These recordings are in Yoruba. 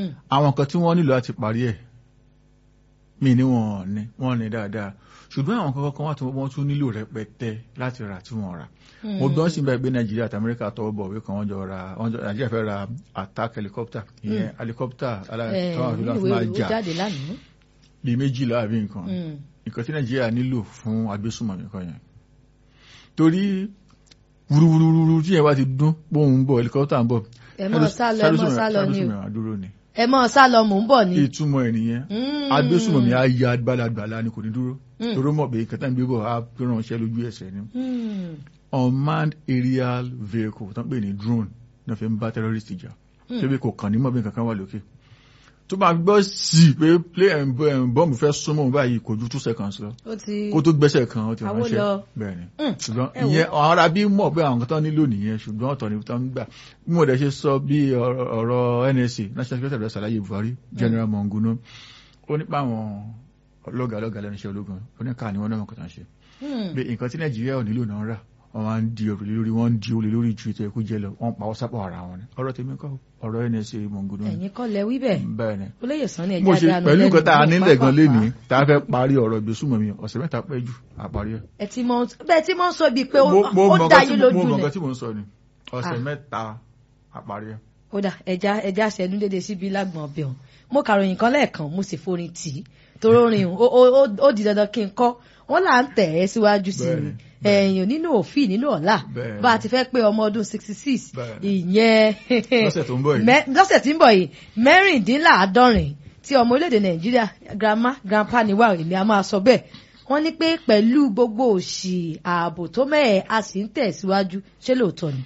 Mm. àwọn nǹkan tí wọ́n nílò láti parí ẹ̀ mí ní wọn ní wọ́n ní dáadáa ṣùgbọ́n àwọn kankan kan wà tí wọ́n tún nílò rẹpẹtẹ láti rà tí wọ́n rà mo gbọ́n sí bẹ́ẹ̀ pé nàìjíríà àti amẹ́ríkà tọwọ́ bọ̀ wí kan wọ́n jọ ra wọ́n jọ nàìjíríà fẹ́ ra attack helicopter ìyẹn helicopter ẹ aláìsàn àti láti ìwé máa ìwé jà jáde lánàá. bíi méjìlá àbí nǹkan Mm. nǹkan tí nàìjíríà nílò fún agbésùnmọ̀mí kan yẹn torí wúruwúruwúru tí yẹn bá ti dún bóun ń bọ̀ helicopter ń bọ̀ ẹ mọ sá lọ ẹ mọ sá lọ ni o agbésùnmọ̀mí àdúró ni ẹ mọ sá lọ mò ń bọ̀ ni. ìtumọ̀ ẹ̀ nìyẹn Mm. agbésùnmọ̀mí á ya gbalagbala ni kò ní dúró Mm. torí ó mọ̀ pé kẹta ń gbé bọ̀ á fi ránṣẹ́ lójú ẹsẹ̀ ni Mm. unmanned aerial vehicle tó ń pè ní drone náà fi ń bá terrorist jà Mm. ṣébi kò kàn ní mọ̀ bí nǹkan kan wà lókè tó bá gbọ́ sí i pé play and bọ́ọ̀mù fẹ́ súnmọ́ òun báyìí kò ju two seconds lọ ó ti. kó tó gbẹ́sẹ̀ kan ó ti Àwo ránṣẹ́ lọ. bẹ́ẹ̀ ni Mm. ṣùgbọ́n Ẹ wo. ìyẹn àwọn ará bí mọ̀ pé àwọn kan tán nílò nìyẹn ṣùgbọ́n ọ̀tọ̀ ni tán ń gbà bí mo dẹ̀ ṣe sọ bí ọ̀rọ̀ ọ̀rọ̀ NSA National Security Adviser Ṣàlàyé Buhari General Monguno ó nípa àwọn ọlọ́gàá ọlọ́gàá lẹ́nu iṣẹ́ ológun oníkà ni wọ́n náà kọ̀tà ṣe Mm. pé nǹkan tí Nàìjíríà ò nílò náà rà wọ́n máa ń di òrùlé lórí wọ́n ń di olè lórí ju ètò ẹ̀kú jẹ lọ wọ́n pa ọ́ sápọ̀ ara wọn ni ọ̀rọ̀ tèmi kọ́ ọ̀rọ̀ NSA Monguno ni ẹ̀yin kọ́ lẹ wí bẹ́ẹ̀ bẹ́ẹ̀ ni olóyè sàn ni mo ẹja ṣe dànù pẹ̀lú nǹkan tá a lẹ́nu nílẹ̀ gan pápá. lénìí tá a fẹ́ parí ọ̀rọ̀ ìgbésùnmọ̀mí ọ̀sẹ̀ mẹ́ta pẹ́ jù àparí ẹ̀ ẹ ti mọ bẹ́ẹ̀ tí mo ń sọ bíi pé ó mo mo ó mọ dá nǹkan yín tí mo lójú mọ lẹ̀ nǹkan tí mo ń sọ ni ọ̀sẹ̀ Ah. mẹ́ta àparí ẹ̀. ó dà ẹja ẹja ṣẹnu dédé síbi lágbọ̀n ọbẹ̀ ọ̀hún mo kàròyìn kan lẹ́ẹ̀kan mo sì forin tì í torí orin ó ó ó- ó di dandan kí n kọ́ wọ́n là ń tẹ̀ ẹ́ síwájú sí Bẹ́ẹ̀ni, i ẹ̀yìn nínú òfin nínú ọ̀la Bẹ́ẹ̀ni. bá a ti fẹ́ pé ọmọ ọdún sixty six Bẹ́ẹ̀ni. ìyẹn Lọ́sẹ̀ tó ń bọ̀ yìí. mẹ́- lọ́sẹ̀ tí ń bọ̀ yìí mẹ́rìndínláàádọ́rin tí ọmọ orílẹ̀-èdè nàìjíríà grandma grandpa ni wà èmi a máa sọ bẹ́ẹ̀ wọ́n ní pé pẹ̀lú gbogbo òṣì ààbò tó mẹ́ẹ̀ a sì ń tẹ̀síwájú ṣé lóòótọ́ ni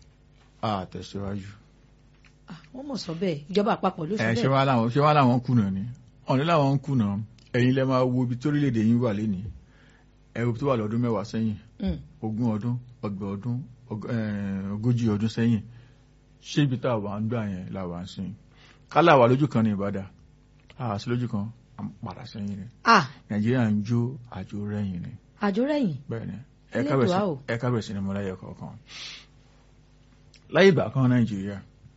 a tẹ̀síwájú. Ah, wọ́n mọ̀ sọ bẹ́ẹ̀ ìjọba àpapọ̀ ló sọ ẹ ṣé bẹ́ẹ̀ wá láwọn ṣé wá láwọn kùnà ni ọ̀nà láwọn kùnà ẹ̀yin lẹ máa wo ibi tí orílẹ̀-èdè yín wà lénìí ẹ̀rù tó wà lọ́dún mẹ́wàá sẹ́yìn Mm. ogún ọdún ọgbọ̀n ọdún ọg- eh, ogójì ọdún sẹ́yìn ṣé ibi tá a wà ń gbà yẹn la wà ń sìn kálá wà lójú kan ní ìbàdàn a sí lójú kan à ń padà sẹ́yìn ni ah nàìjíríà ń jó àjò rẹ̀yìn ni àjò rẹ̀yìn bẹ́ẹ̀ ni Elédùà o. ẹ̀ka bẹ̀rẹ̀ sí ni mo láyé kọ̀ọ̀kan láyé ìgbà kan nàìjíríà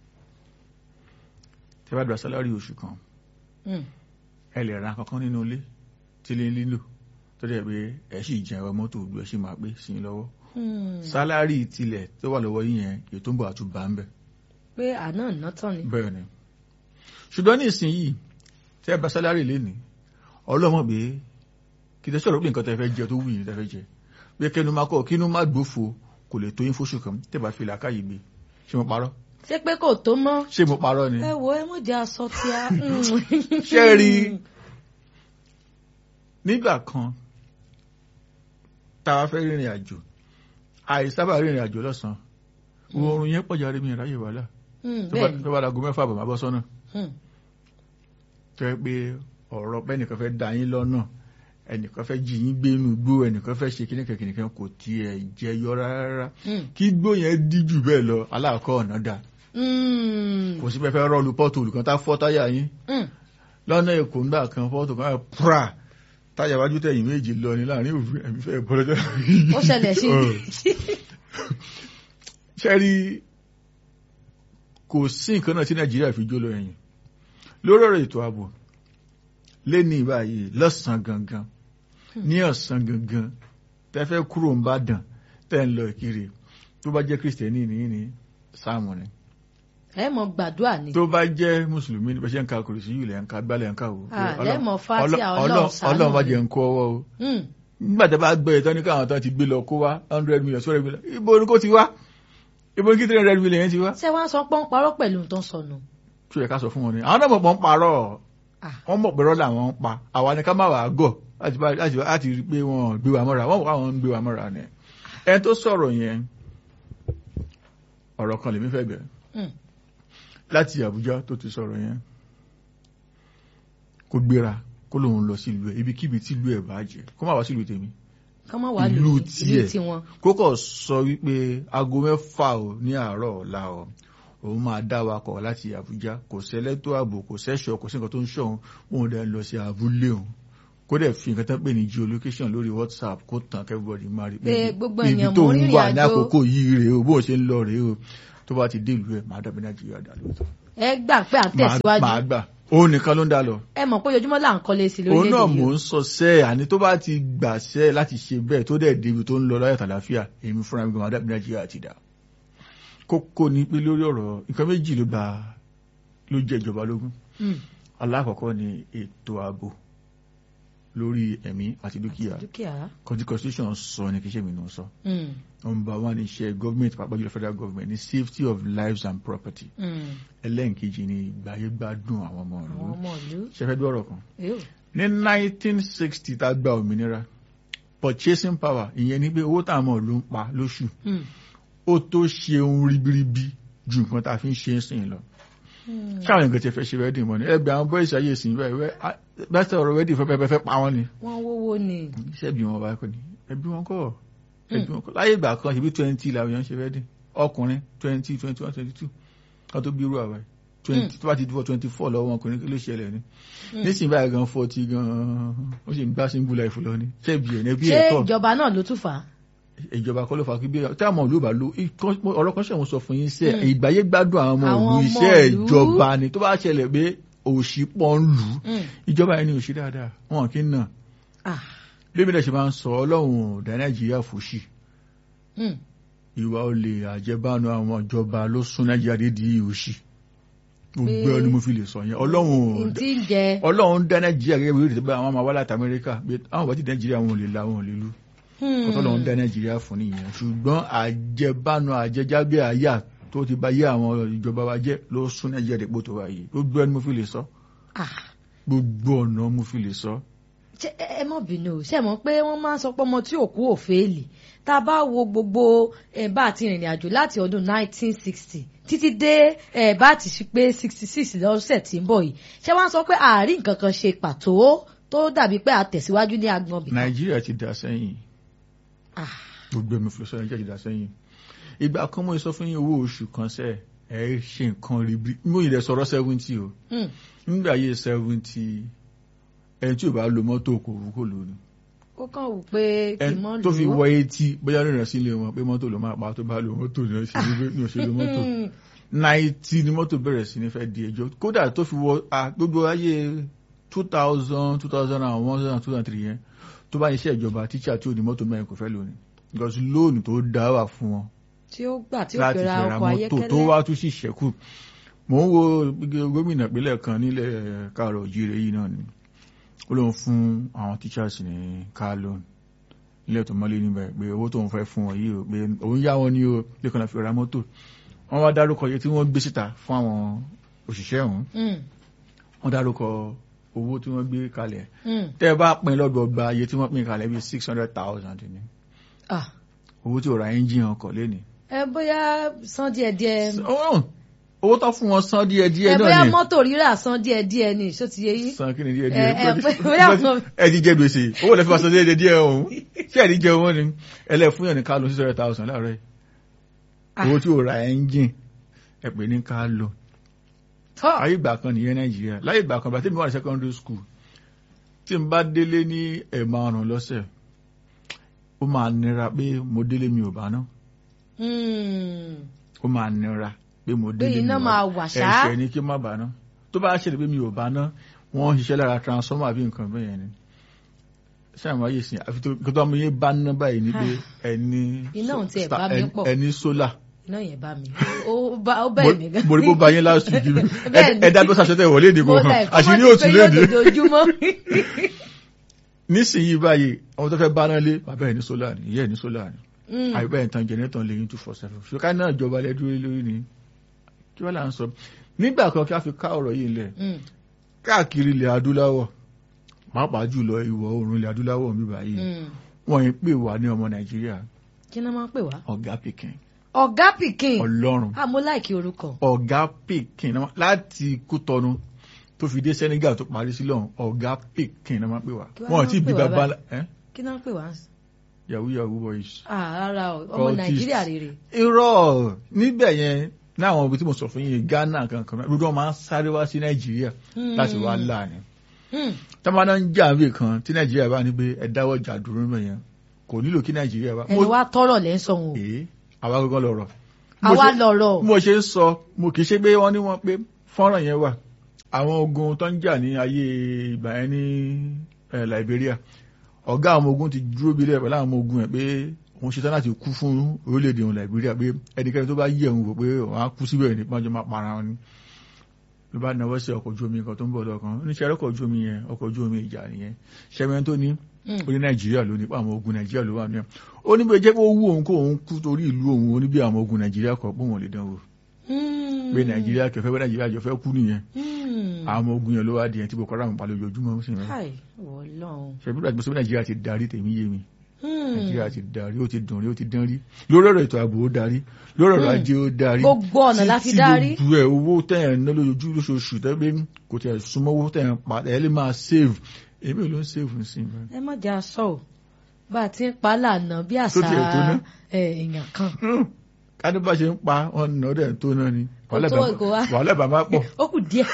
tí a bá gba sálárì oṣù kan Mm. ẹ lè ra kankan nínú ilé tí lè lílò tó dẹ̀ pé ẹ sì jẹ ẹwà mọ́tò ojú ẹ sì máa pé sí i lọ́wọ́ Mm. sálárì tilẹ̀ tó wà lọ́wọ́ yín yẹn èyí tó ń bọ̀ àtúbà ń bẹ̀ pé àná ìná tán ni bẹ́ẹ̀ ni ṣùgbọ́n ní ìsinyìí tí ẹ bá sálárì lé ní ọlọ́mọ pé kì í tẹ́ sọ̀rọ̀ pé nǹkan tẹ́ fẹ́ jẹ tó wù yín tẹ́ fẹ́ jẹ pé kẹnu máa kọ́ kínú má gbófo kò lè tó yín fóṣù kan tẹ́ bá fi làákàyè gbé ṣé mo parọ́ ṣé pé kò tó mọ́ ṣé mo parọ́ ni ẹ wo ẹ mọ̀ jẹ́ aṣọ tí a. ṣé ẹ rí nígbà kan tá a fẹ́ rìnrìn àjò àìsábà rìnrìn àjò lọ́sàn-án oorun yẹn pọ̀jà rí mi ìráyè wàhálà Mm, tó bá bẹ́ẹ̀ tó bá dago mẹ́fà bàbá bọ́ sọ́nà Mm. tó yẹ pé ọ̀rọ̀ pé ẹnìkan fẹ́ da yín lọ́nà ẹnìkan fẹ́ jí yín gbé inú igbó ẹnìkan fẹ́ ṣe kíníkan kíníkan kò tiẹ̀ jẹyọ rárá Mm. kí igbó yẹn díjù bẹ́ẹ̀ lọ aláàkọ́ ọ̀nà dà Mm. kò sí pé fẹ́ rọ́ọ̀lù pọ́ọ̀tù olùkan tá fọ́ táyà yín Mm. lọ́nà èkó ńgbà kan fọ́tò kan pra táyà wájú tẹ̀yìn méjì lọ ní láàrin òfin ẹ̀mí fẹ́ bọ́ lọ́jọ́ ó ṣẹlẹ̀ sí ṣẹ́rí kò sí nǹkan náà tí nàìjíríà fi jó lọ ẹ̀yìn lórí ọ̀rọ̀ ètò ààbò lé ní ìbáyìí lọ́sàn gangan ní ọ̀sán gangan tẹ́ fẹ́ kúrò ń bá dàn tẹ́ ń lọ ìkiri tó bá jẹ́ kristẹni nìyí ní sáàmù ni ẹ mọ̀ gbàdúrà ni tó bá jẹ́ mùsùlùmí ní bẹ́sẹ̀ ń ka kùrìsì yìí lẹ́ ń ka gbálẹ̀ ń ka wò Ah, lẹ́mọ̀ Fátíà, Ọlọ́run ṣàánú ọlọ́run bá mi. jẹ́ ń kó ọwọ́ o Mm. nígbà tí a bá gbé ìtọ́ ní káwọn tán ti gbé lọ kó wá hundred million two hundred million ibo ni kò ti wá ibo ni kí three hundred million yẹn ti wá. ṣé wọ́n sọ pé ń parọ́ pẹ̀lú tó ń sọnù. tó yẹ ká sọ fún wọn ni àwọn náà mọ̀ pọ̀ ń parọ́ Ah. wọ́n mọ̀ pé rọ́lá wọn ń pa àwa ni ká má wàá gọ̀ láti bá- láti láti rí i pé wọ́n gbé wa mọ́ra wọ́n mọ̀ káwọn ń gbé wa mọ́ra ni. ẹni tó sọ̀rọ̀ yẹn ọ̀rọ̀ kan lèmi fẹ́ bẹ̀rẹ̀ Mm. láti Àbújá tó ti sọ̀rọ̀ yẹn kó gbéra kó lòun lọ sí ìlú ẹ̀ ibikíbi tí ìlú ẹ̀ bá jẹ́ kó má wá sí ìlú tèmi kán má wàá Ìlú lù tiẹ̀. ìlú tiwọn. kókò sọ wípé aago mẹ́fà ò ní àárọ̀ ọ̀la ọ̀ òun máa dá wakọ̀ láti Àbújá kò sẹ́lẹ́tò ààbò kò sẹ́ṣọ̀ kò sí nǹkan tó ń ṣọ̀hún òun dẹ̀ lọ sí abúlé òun kó dẹ̀ fi nǹkan tán pè ní geolocation lórí WhatsApp kó tàn kẹ́bọ̀dì máa rí Pé gbogbo ibi èèyàn tó mọ ń rírìn wà ní àjò. àkókò yìí rèé o bó ṣe ń lọ rèé o tó bá ti dé ìlú ẹ̀ máa dàbí Nàìjíríà dà lóòótọ́ ẹ gbà pé à ń tẹ̀síwájú màá gbà òun nìkan ló ń dá lọ ẹ mọ̀ pé ojoojúmọ́ là ń kọ́lé sí òun náà lórílẹ̀‐èdè mò yìí ń sọ sẹ́ àní tó bá ti gbà sẹ́ láti ṣe bẹ́ẹ̀ tó dẹ̀ débi tó ń lọ láyọ̀ tàlàfíà èmi fúnra mi gan adábí nàìjíríà ti dà kókó ni pé lórí ọ̀rọ̀ nǹkan méjì ló bá ló jẹ́ ìjọba lógún Mm, alákọ̀ọ́kọ́ ni ètò ààbò lórí ẹ̀mí àti dúkìá dúkìá kọtí constitution sọ ni kì í ṣe mi náà sọ Mm, number one iṣẹ́ government pàápàá jùlọ federal government ni safety of lives and property mm. ẹlẹ́nkejì ni ìgbáyégbádùn àwọn ọmọ àwọn ìlú ọmọ ìlú ṣẹfẹ́ dọ́rọ̀ kan Ew. ní 1960 tá a gba òmìnira purchasing power ìyẹn ni pé owó tá a mọ̀ ló ń pa lóṣù Mm, ó tó ṣe ohun ribiribi ju nǹkan tá a fi ń ṣe é sìn lọ mm. káwọn nǹkan ti fẹ́ ṣe wedding mọ́ ni ẹgbẹ́ àwọn boys ayé ìsìn bẹ́ẹ̀ wẹ́ bẹ́sẹ̀ ọ̀rọ̀ wedding fẹ́ fẹ́ fẹ́ pa wọ́n ni wọ́n wówó ni iṣẹ́ bí wọn bá kọ́ ni ẹbí wọn kọ́ ẹbí wọn kọ́ láyé ìgbà kan ṣebí twenty làwọn èèyàn ń ṣe wedding ọkùnrin twenty twenty one twenty two kan tó bí irú àwa yìí twenty tó bá ti dúró twenty four lọ́wọ́ ọkùnrin kí ló ṣẹlẹ̀ ni nísìnyí báyìí gan forty gan ó sì ń gbá single life lọ ni ṣebí ẹ̀ ní ẹbí ṣé ẹ̀ kọ́ ìjọba náà ló tún fà á ìjọba kọ́ ló fà kí bí tí àwọn ìlú bá lo ikọ́- ọ̀rọ̀ kan ṣẹ̀wọ̀n sọ fún yín sẹ́ Mm. ìgbáyé gbádùn àwọn ọmọ Àwọn ìlú ọmọ iṣẹ́ ìlú. ìjọba ni tó bá ṣẹlẹ̀ pé òṣì pọ̀ ń lù ú Mm. ìjọba yẹn ni òṣì dáadáa wọn kì í nà Ah, bí mi dẹ̀ ṣe máa ń sọ ọlọ́run ò dá nàìjíríà fòṣì mm. ìwà olè àjẹbánu àwọn ìjọba ló sún nàìjíríà dé di òṣì gbogbo Pé- ẹni mo fi lè sọ yẹn ọlọ́run ò n tí ń jẹ ọlọ́run dá nàìjíríà gẹ́gẹ́ bí ó ti bá àwọn máa wá láti amẹ́ríkà pé àwọn bá ti nàìjíríà wọn ò lè la wọn ò lè lu Hmm. kọ́tọ́ lọ́n dá nàìjíríà fún nìyẹn ṣùgbọ́n àjẹbánu àjẹjágbé àyà tó ti bá yé àwọn ìjọba wa jẹ́ ló sún nàìjíríà dépò tó wà yìí gbogbo ẹni mo fi lè sọ Ah, gbogbo ọ̀nà mo fi lè sọ. ṣé ẹ ẹ mọ̀ bínú o ṣe mọ̀ pé wọ́n máa ń sọ pé ọmọ tí òkú ò fẹ́ẹ̀lì tá a bá wo gbogbo ẹ̀ bá àti ìrìnrìn àjò láti ọdún 1960 títí dé ẹ̀ bá ti ṣe pé 66 lọ́sẹ̀ tí ń bọ̀ yìí ṣé wọ́n á sọ pé àárín nǹkan kan ṣe pàtó tó dàbí pé àtẹ̀síwájú ní agbọ̀n bìkan. nàìjíríà ti dà sẹ́yìn Ah, gbogbo ẹni mo fi lè sọ nàìjíríà ti dà sẹ́yìn ìgbà kan mo sọ fún yín owó oṣù kan sẹ́ ẹ ṣe nǹkan rí bí mo yìí rẹ̀ sọ̀rọ̀ seventy o hmm. nígbà yé seventy ẹni tí ò bá lo mọ́tò kò wú kò lónìí ó kàn wù pé kì í mọ́ ẹni lò tó fi ó. wọ etí bóyá rìnrìn sílé wọn pé mọ́tò ló máa pa tó bá lo mọ́tò ní ọ̀sẹ̀ ní ọ̀sẹ̀ lo mọ́tò Hmm. náìtì ni mọ́tò bẹ̀rẹ̀ sí ní fẹ́ di ẹjọ́ kódà tó fi wọ a gbogbo ayé two thousand two thousand and one two thousand two thousand three yẹn tó bá iṣẹ́ ìjọba tíṣà tí ò ní mọ́tò mẹ́rin kò fẹ́ lónìí because lóònù tó dá wà fún wọn tí ó gbà tí ó láti fi ra fi ra ọkọ̀ mọ́tò tó ayọ́kẹ́lẹ́. wá tún sì ṣẹ́kù mò ń wo gómìnà ìpínlẹ̀ kan nílẹ̀ káàrọ̀ òjìrè yìí náà ni ó lóun fún àwọn teachers ní car loan nílẹ̀ tó mọ́lé níbẹ̀ pé owó tóun fẹ́ fún wọn yìí o pé òun yá wọn ní o lẹ́kọ̀ọ́ náà fi ra mọ́tò wọ́n wá dárúkọ iye tí wọ́n gbé síta fún àwọn òṣìṣẹ́ ọ̀hún Hmm. wọ́n dárúkọ owó tí wọ́n gbé kalẹ̀ Hmm. tẹ́ ẹ bá pín lọ́gbọ̀gba iye tí wọ́n pín kalẹ̀ bíi six hundred thousand ni Ah, owó tí ò ra ẹ́ńjìn ọkọ̀ lẹ́ni. ẹ bóyá san díẹ̀díẹ̀ owó tó fún wọn san díẹ̀ díẹ̀ ẹ náà bóyá ni mọ́tò rírà san díẹ̀díẹ̀ ni ṣó ti yé yín. san kí ni díẹ̀ ẹ ẹ díẹ̀ pé bóyá àwọn ẹ ti jẹ gbèsè owó lẹ́fí máa san díẹ̀ díẹ̀ ọ̀hún ṣé ẹ̀ ní jẹ owó ni ẹlẹ́ fún yàn ní ká ló six hundred thousand láàárọ̀ yìí Ah. owó tí ò ra ẹ́ńjìn ẹ pè ní ká lò tọ́ ayé ìgbà kan nìyẹn nàìjíríà láyé ìgbà kan bàtí mi wà ní secondary school tí n bá délé ní ẹ̀ márùn lọ́sẹ̀ ó máa nira pé mo délé mi ò bá ná Hmm. ó máa nira pé mo pé délé mi iná ò bá máa wà ṣá. ẹ̀ṣẹ̀ ni kí n má bá ná tó bá ṣẹlẹ̀ pé mi ò bá ná wọ́n ń ṣiṣẹ́ lára transformer àbí nǹkan bẹ́ẹ̀ yẹn ni ṣáàmù ayé sìn àfi tó kí tó ọmọ yẹn bá ná báyìí ni pé ẹni Iná òun tiẹ̀ sta- bá mi ẹni- pọ̀. ẹni sólà iná yẹn bá mi ó bá ó bẹ́ẹ̀ mi gan. mo rí bó ba yín last week Bẹ́ẹ̀ ni. ẹ dábọ́ sàṣẹ́tẹ̀ wọlé ìdìbò mo hàn like àṣírí kọ́mọ́ òtún ti pé yóò léde dojoojúmọ́. nísìnyí báyìí àwọn tó fẹ́ bá náà lé bàbá ẹ̀ ní sólà ni ìyá ẹ̀ ní sólà ni Hmm. àyùbá ẹ̀ tán jẹ̀nẹ́tàn lè yín two four seven ṣùgbọ́n náà ìjọba lẹ́dúró lórí ni kí wọ́n là ń sọ nígbà kan kí a fi ká ọ̀rọ̀ yìí lẹ̀ Hmm. káàkiri ilẹ̀ adúláwọ̀ pàápàá jùlọ ìwọ̀ oòrùn ilẹ̀ adúláwọ̀ mi báyìí Hmm. wọ́n yìí pè wá ní ọmọ nàìjíríà kí ni wọ́n máa ń pè wá. ọ̀gá pikin ọ̀gá pikin ọlọ́run ah mo láìkí orúkọ. ọ̀gá pikin náà láti kútọ́nu tó fi dé senegal tó parí sí lọ́hùn ọ̀gá pikin náà máa pè wá Kí wá wọ́n máa ti ń bí pè wá bàbá báyìí? ẹ́ kí ni wọ́n pè wá. yahoo yahoo boys. ah rárá o ọmọ Cultist. nàìjíríà rere. irọ́ níbẹ̀ yẹn láwọn ibi tí mo sọ fún yín ghana kankan náà gbogbo wọn máa ń sáré wá sí nàìjíríà Hmm. láti wá láàánú Hmm. tọ́mọdé ń jà níbi kan tí nàìjíríà bá ní pé ẹ dáwọ́ jà dúró mẹ́ yẹn kò nílò kí nàìjíríà bá. ẹni wá tọrọ lẹ́ ń sọ wọn o. èé àwa gbọ́ngàn lọ̀rọ̀. àwa lọ̀rọ̀. bí mo ṣe ń sọ mo kì í ṣe pé wọ́n ní wọ́n pé fọ́nrán yẹn wà àwọn ogun tó ń jà ní ayé ìgbà yẹn ní eh, Liberia ọ̀gá àwọn ogun ti dúró bí lẹ́ẹ̀ pẹ̀lú àwọn ogun ẹ̀ pé òun ṣetán láti kú fún orílẹ̀-èdè òun Liberia pé ẹnikẹ́ni tó bá yí ẹ̀hún wò pé òun á kú síbẹ̀ ní pọ́njọ́ máa para wọn ni ló bá náwó sí ọkọ̀ ojú omi kan tó ń bọ̀ lọ́kàn oníṣẹ́ ọkọ̀ ojú omi yẹn ọkọ̀ ojú omi ìjà nìyẹn ṣẹ́mi tó ní ó ní Nàìjíríà ló ní pé àwọn ogun Nàìjíríà ló wà ní ẹ̀ ó ní bí jẹ́ pé ó wú òun kó òun kú torí ìlú òun ó ní bí àwọn ogun Nàìjíríà kọ̀ pé òun ò lè dánwò pé Nàìjíríà kẹfẹ́ pé Nàìjíríà jọ fẹ́ kú nìyẹn àwọn ogun yẹn ló wá di ẹni tí Boko Haram pa lójoojúmọ́ sí mi káì wọlọ́run. ṣebí bí wàá Nàìjíríà ti darí tèmi yé mi Nàìjíríà ti darí ó ti dùn rí ó ti dán rí lórí ọ̀rọ̀ ètò ààbò ó darí lórí ọ̀rọ̀ ajé ó darí Gbogbo ọ̀nà la fi darí. títí gbogbo ẹ̀ owó tẹ̀yàn ná lójoojú lóṣooṣù tẹ́gbẹ́ kò tẹ̀ súnmọ́ owó tẹ̀yàn pa ẹ̀ lè máa save èmi ló ń save sí mi. ẹ má jà sọ ò bá a ti ń pa lànà bí àṣà tiẹ̀ tó ná? ẹ, èèyàn kan. kádé bá ṣe ń pa ọ̀nà ọ̀dẹ̀ tó náà ni Kò tó ìgò wa. wàhálà bàbá pọ̀ ó kù díẹ̀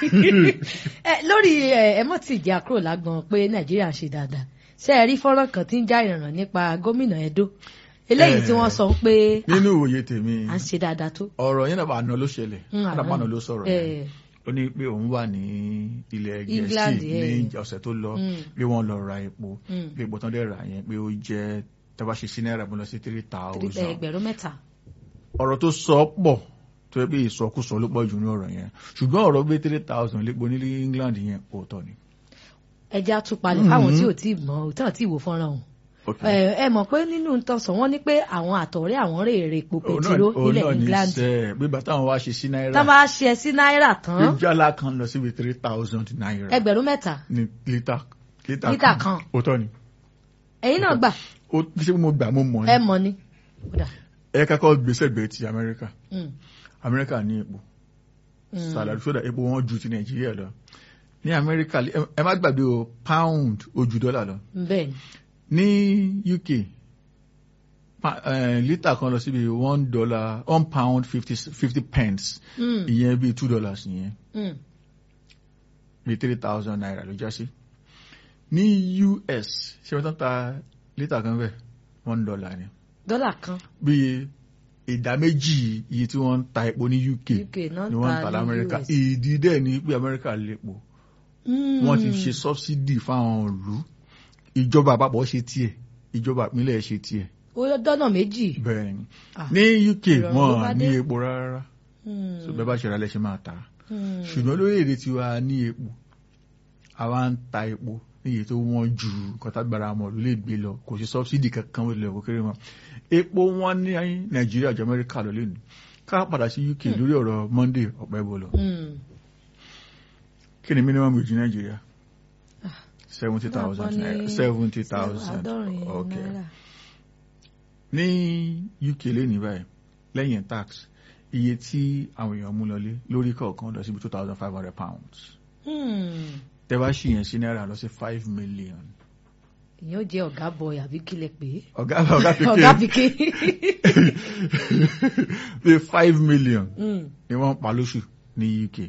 ẹ lórí ẹ ẹ mọ̀ tí ìjà kúrò lágbọn pé nàìjíríà ń ṣe dáadáa ṣé ẹ rí fọ́nrán kan tí ń já ìrànràn nípa gómìnà Ẹdó eléyìí tí wọ́n sọ pé nínú ìwòye tèmi à ń ṣe dáadáa tó. ọ̀rọ̀ yẹn náà bá àná ló ṣẹlẹ̀ Mm, àná. àdàpọ̀ àná ló sọ̀rọ̀ ẹ, yẹn ó ní pé òun wà ní ilẹ̀ England, gẹ̀ẹ́sì eh. ní ọ̀sẹ̀ tó lọ Mm. bí wọ́n lọ ra epo Mm. bí epo tán dẹ̀ rà yẹn pé ó jẹ́ tẹ́wá ṣe sí náírà mo lọ sí three three- ẹ, thousand ẹgbẹ̀rún mẹ́ta. ọ̀rọ̀ tó sọ pọ̀ tó yẹ pé ìsọkúsọ ló pọ̀ jù ní ọ̀rọ̀ yẹn ṣùgbọ́n ọ̀rọ̀ gbé three thousand lépo ní England yẹn òótọ́ ni. ẹja tupalẹ̀ fáwọn tí ò tí ì mọ̀ ò tí ò tí ì wò fọ́nrán o. ẹ ẹ mọ̀ pé nínú ntọ́sán wọ́n ní pé àwọn àtọ̀rẹ́ àwọn rè èrè epo pẹtiró nílẹ̀ England sẹ́ bí bàtà àwọn wá ṣe sí náírà tá a bá ṣe sí náírà tán jálá kan lọ síbi three thousand náírà ẹgbẹ̀rún mẹ́ta ní lítà lítà Lítà kan. òótọ́ ni ẹ̀yin náà gbà ó ṣé mo gbà mo mọ̀ ẹ ni mọ̀ ni. Kódà. ẹ kakọ́ gbèsè gbé ti Amẹ́ríkà Mm, Amẹ́ríkà ní epo mm. sàlàdì sódà epo wọn ju ti Nàìjíríà lọ ní Amẹ́ríkà ẹ- ẹ má gbàgbé o pound ó ju dọ́là lọ bẹ́ẹ̀ ni ní UK pa- eh, lítà kan lọ síbi one dollar one pound fifty fifty pence Mm, ìyẹn bíi two dollars ìyẹn mm. bíi three thousand naira ló já sí ní US ṣé wọ́n tán ta lítà kan bẹ́ẹ̀ one dollar ni dọ́là kan bíi ìdá méjì iye tí wọ́n ń ta epo ní UK UK náà ni wọ́n ń ta ta ní lamẹ́ríkà US. ìdí dẹ̀ ni pé Amẹ́ríkà lépo Mm. wọ́n ti ṣe subsidy fáwọn ìlú ìjọba àpapọ̀ ṣe tiẹ̀ ìjọba ìpínlẹ̀ ṣe tiẹ̀ ó yọ dọ́nà méjì. bẹ́ẹ̀ ni Ah, ní UK ìrọ̀rùn ló wọn bá ní dé. epo rárá mm, so bẹ́ẹ̀ bá ṣe ra lẹ́ṣẹ̀ máa ta mm. ṣùgbọ́n lórílẹ̀‐èdè tiwa ní epo àwa ń ta epo níye tó wọ́n ju kọ́tàgbára mọ̀ ló lè gbé lọ kò sí subsidy kankan wọ́n lè kó kéré wọn epo wọn ní Nàìjíríà ju Amẹ́ríkà lọ lẹ́nu ká padà sí UK lórí ọ̀rọ̀ Monday ọ̀pẹ́ bọ̀ lọ Mm. kí ni minimum wage Nàìjíríà seventy thousand Wọ́n ní naira seventy thousand àádọ́rin okay náírà. ní UK lẹ́nu báyìí lẹ́yìn tax iye tí àwọn èèyàn mú lọlé lórí kọ̀ọ̀kan lọ síbi two thousand five hundred pounds Mm. tẹ́ bá ṣì yẹn sí náírà lọ sí five million. ìyẹn ó jẹ́ ọ̀gá bọ̀yì àbí kílẹ̀ pé. ọ̀gá ọ̀gá ọ̀gá pikin pikin. bíi five million Mm. ni wọ́n pa lóṣù ní UK